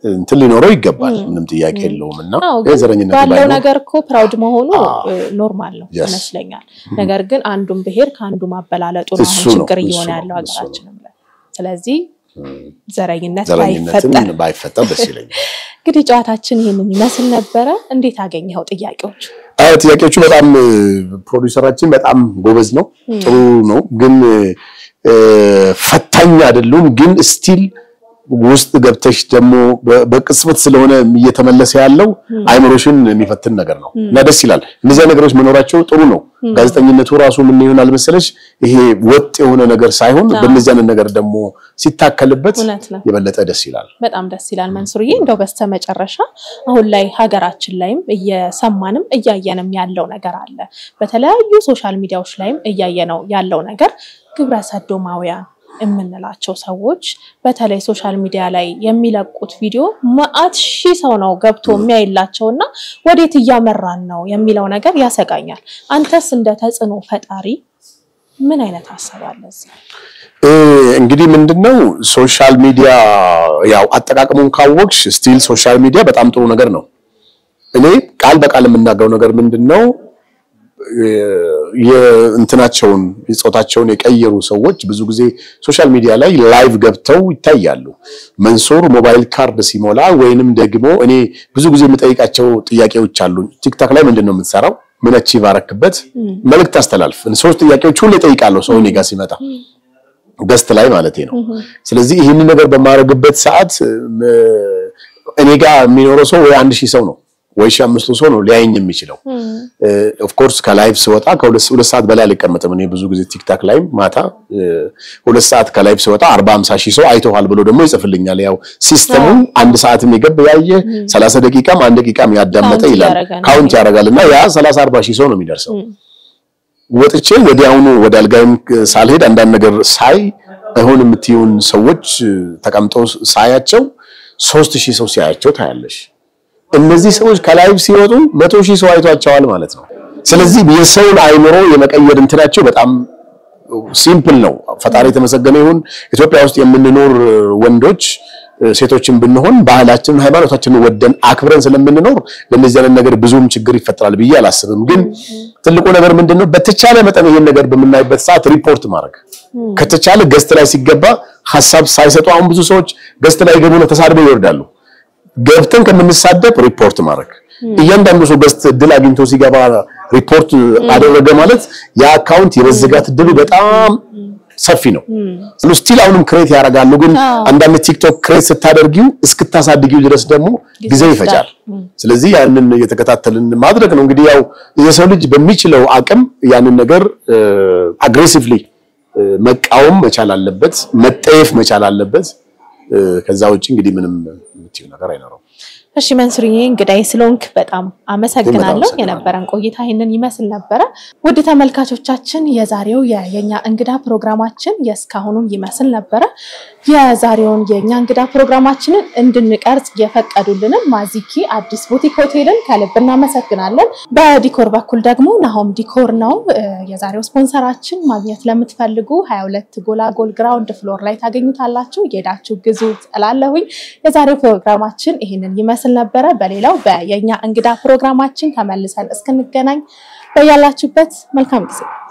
እንትን ሊኖረው ይገባል። ምንም ጥያቄ የለውም እና አዎ ግን የዘረኝነት ባለው ባይኖር ነገር እኮ ፕራውድ መሆኑ አዎ። እ, ኖርማል ነው Yes. ይመስለኛል። ነገር ግን አንዱን ብሔር ከአንዱ ማበላለጡ ነው እሱ አሁን ነው፣ ችግር እሱ እየሆነ ነው፣ ያለው እሱ ነው። ሀገራችንም ላይ። ስለዚህ ዘረኝነት ዘረኝነትን ባይፈጠር። ባይፈጠር ደስ ይለኛል። እንግዲህ ጨዋታችን ይህንን ይመስል ነበረ። እንዴት አገኘኸው ጥያቄዎች? አዎ ጥያቄዎቹ በጣም እ፣ ፕሮዲውሰራችን በጣም ጎበዝ ነው፣ ጥሩ ነው። ግን እ፣ ፈታኝ አይደሉም። ግን ስቲል ውስጥ ገብተሽ ደግሞ በ- በቅጽበት ስለሆነ እየተመለሰ ያለው አይምሮሽን የሚፈትን ነገር ነው እና ደስ ይላል። እነዚያ ነገሮች መኖራቸው ጥሩ ነው። ጋዜጠኝነቱ ራሱ ምን ይሆናል መሰለሽ ይሄ ወጥ የሆነ ነገር ሳይሆን በእነዚህ አይነት ነገር ደግሞ ሲታከልበት እውነት ነው። የበለጠ ደስ ይላል። በጣም ደስ ይላል መንሱርዬ። እንደው በስተመጨረሻ አሁን ላይ ሀገራችን ላይም እየሰማንም እያየንም ያለው ነገር አለ። በተለያዩ ሶሻል ሚዲያዎች ላይም እያየነው ያለው ነገር ግብረ ሰዶማውያን የምንላቸው ሰዎች በተለይ ሶሻል ሚዲያ ላይ የሚለቁት ቪዲዮ መአት ሺህ ሰው ነው ገብቶ የሚያይላቸው እና ወዴት እያመራን ነው የሚለው ነገር ያሰጋኛል። አንተስ እንደ ተጽዕኖ ፈጣሪ ምን አይነት ሀሳብ አለ እዚህ? እ፣ እንግዲህ ምንድነው ሶሻል ሚዲያ ያው አጠቃቀሙን ካወቅሽ ስቲል ሶሻል ሚዲያ በጣም ጥሩ ነገር ነው። እኔ ቃል በቃል የምናገረው ነገር ምንድነው እ፣ የእንትናቸውን የጾታቸውን የቀየሩ ሰዎች ብዙ ጊዜ ሶሻል ሚዲያ ላይ ላይቭ ገብተው ይታያሉ። መንሱር ሞባይል ካርድ ሲሞላ ወይንም ደግሞ እኔ ብዙ ጊዜ የምጠይቃቸው ጥያቄዎች አሉ። ቲክታክ ላይ ምንድን ነው የምትሰራው? ምን አቺቭ አረክበት? መልእክት አስተላልፍ። ሶስት ጥያቄዎች ሁሌ እጠይቃለሁ ሰው እኔ ጋር ሲመጣ ገስት ላይ ማለት ነው። ስለዚህ ይህንን ነገር በማድረግበት ሰዓት እ፣ እኔ ጋር የሚኖረው ሰው ወይ አንድ ሺህ ሰው ነው ወይ ሺህ አምስቱ ሰው ነው ሊያየኝ የሚችለው። ኦፍ ኮርስ ከላይቭ ስወጣ ከሁለት ሁለት ሰዓት በላይ አልቀመጥም። እኔ ብዙ ጊዜ ቲክታክ ላይ ማታ እ፣ ሁለት ሰዓት ከላይቭ ስወጣ አርባ ሃምሳ ሺህ ሰው አይተዋል ብሎ ደግሞ ይጽፍልኛል። ያው ሲስተሙ አንድ ሰዓትም የገባ ያየ ሰላሳ ደቂቃም አንድ ደቂቃም ያዳመጠ ካውንት ይላል እያደረገ ነው። ካውንት ያደርጋል እና ያ ሰላሳ አርባ ሺህ ሰው ነው የሚደርሰው። ወጥቼ ወዲያውኑ ወደ አልጋይም ሳልሄድ አንዳንድ ነገር ሳይ አይሆን የምትይውን ሰዎች ተቀምጠው ሳያቸው ሶስት ሺህ ሰው ሲያያቸው ታያለሽ። እነዚህ ሰዎች ከላይቭ ሲወጡ መቶ ሺህ ሰው አይቷቸዋል ማለት ነው። ስለዚህ የሰውን አይምሮ የመቀየር እንትናቸው በጣም ሲምፕል ነው። ፈጣሪ የተመሰገነ ይሁን። ኢትዮጵያ ውስጥ የምንኖር ወንዶች ሴቶችን ብንሆን ባህላችንን፣ ሃይማኖታችንን ወደን አክብረን ስለምንኖር ለእነዚህ አይነት ነገር ብዙም ችግር ይፈጠራል ብዬ አላስብም። ግን ትልቁ ነገር ምንድነው? በተቻለ መጠን ይሄን ነገር በምናይበት ሰዓት ሪፖርት ማድረግ ከተቻለ ገስት ላይ ሲገባ ሀሳብ ሳይሰጡ አሁን ብዙ ሰዎች ገስት ላይ ገቡና ተሳድበው ይወርዳሉ። ገብተን ከምንሳደብ ሪፖርት ማድረግ እያንዳንዱ ሰው ገስት እድል አግኝቶ ሲገባ ሪፖርት አደረገ ማለት የአካውንት የመዘጋት እድሉ በጣም ሰፊ ነው። ስቲል አሁንም ክሬት ያደርጋሉ። ግን አንዳንድ ቲክቶክ ክሬት ስታደርጊው እስክታሳድጊው ድረስ ደግሞ ጊዜ ይፈጃል። ስለዚህ ያንን እየተከታተልን ማድረግ ነው። እንግዲህ ያው የሰው ልጅ በሚችለው አቅም ያንን ነገር አግሬሲቭሊ መቃወም መቻል አለበት፣ መጠየፍ መቻል አለበት። ከዛ ውጭ እንግዲህ ምንም የምትይው ነገር አይኖረው። እሺ መንሱርዬ እንግዳይ ስለሆንክ በጣም አመሰግናለሁ። የነበረን ቆይታ ይህንን ይመስል ነበረ። ውድ ተመልካቾቻችን የዛሬው የኛ እንግዳ ፕሮግራማችን የእስካሁኑን ይመስል ነበረ። የዛሬውን የእኛ እንግዳ ፕሮግራማችንን እንድንቀርጽ የፈቀዱልንን ማዚኪ አዲስ ቡቲክ ሆቴልን ከልብ እናመሰግናለን። በዲኮር በኩል ደግሞ ናሆም ዲኮር ነው የዛሬው ስፖንሰራችን። ማግኘት ለምትፈልጉ 22 ጎላጎል ግራውንድ ፍሎር ላይ ታገኙታላችሁ። ሄዳችሁ ግዙ እላለሁኝ። የዛሬው ፕሮግራማችን ይህንን ይመስል ነበረ። በሌላው በየኛ እንግዳ ፕሮግራማችን ተመልሰን እስክንገናኝ በያላችሁበት መልካም ጊዜ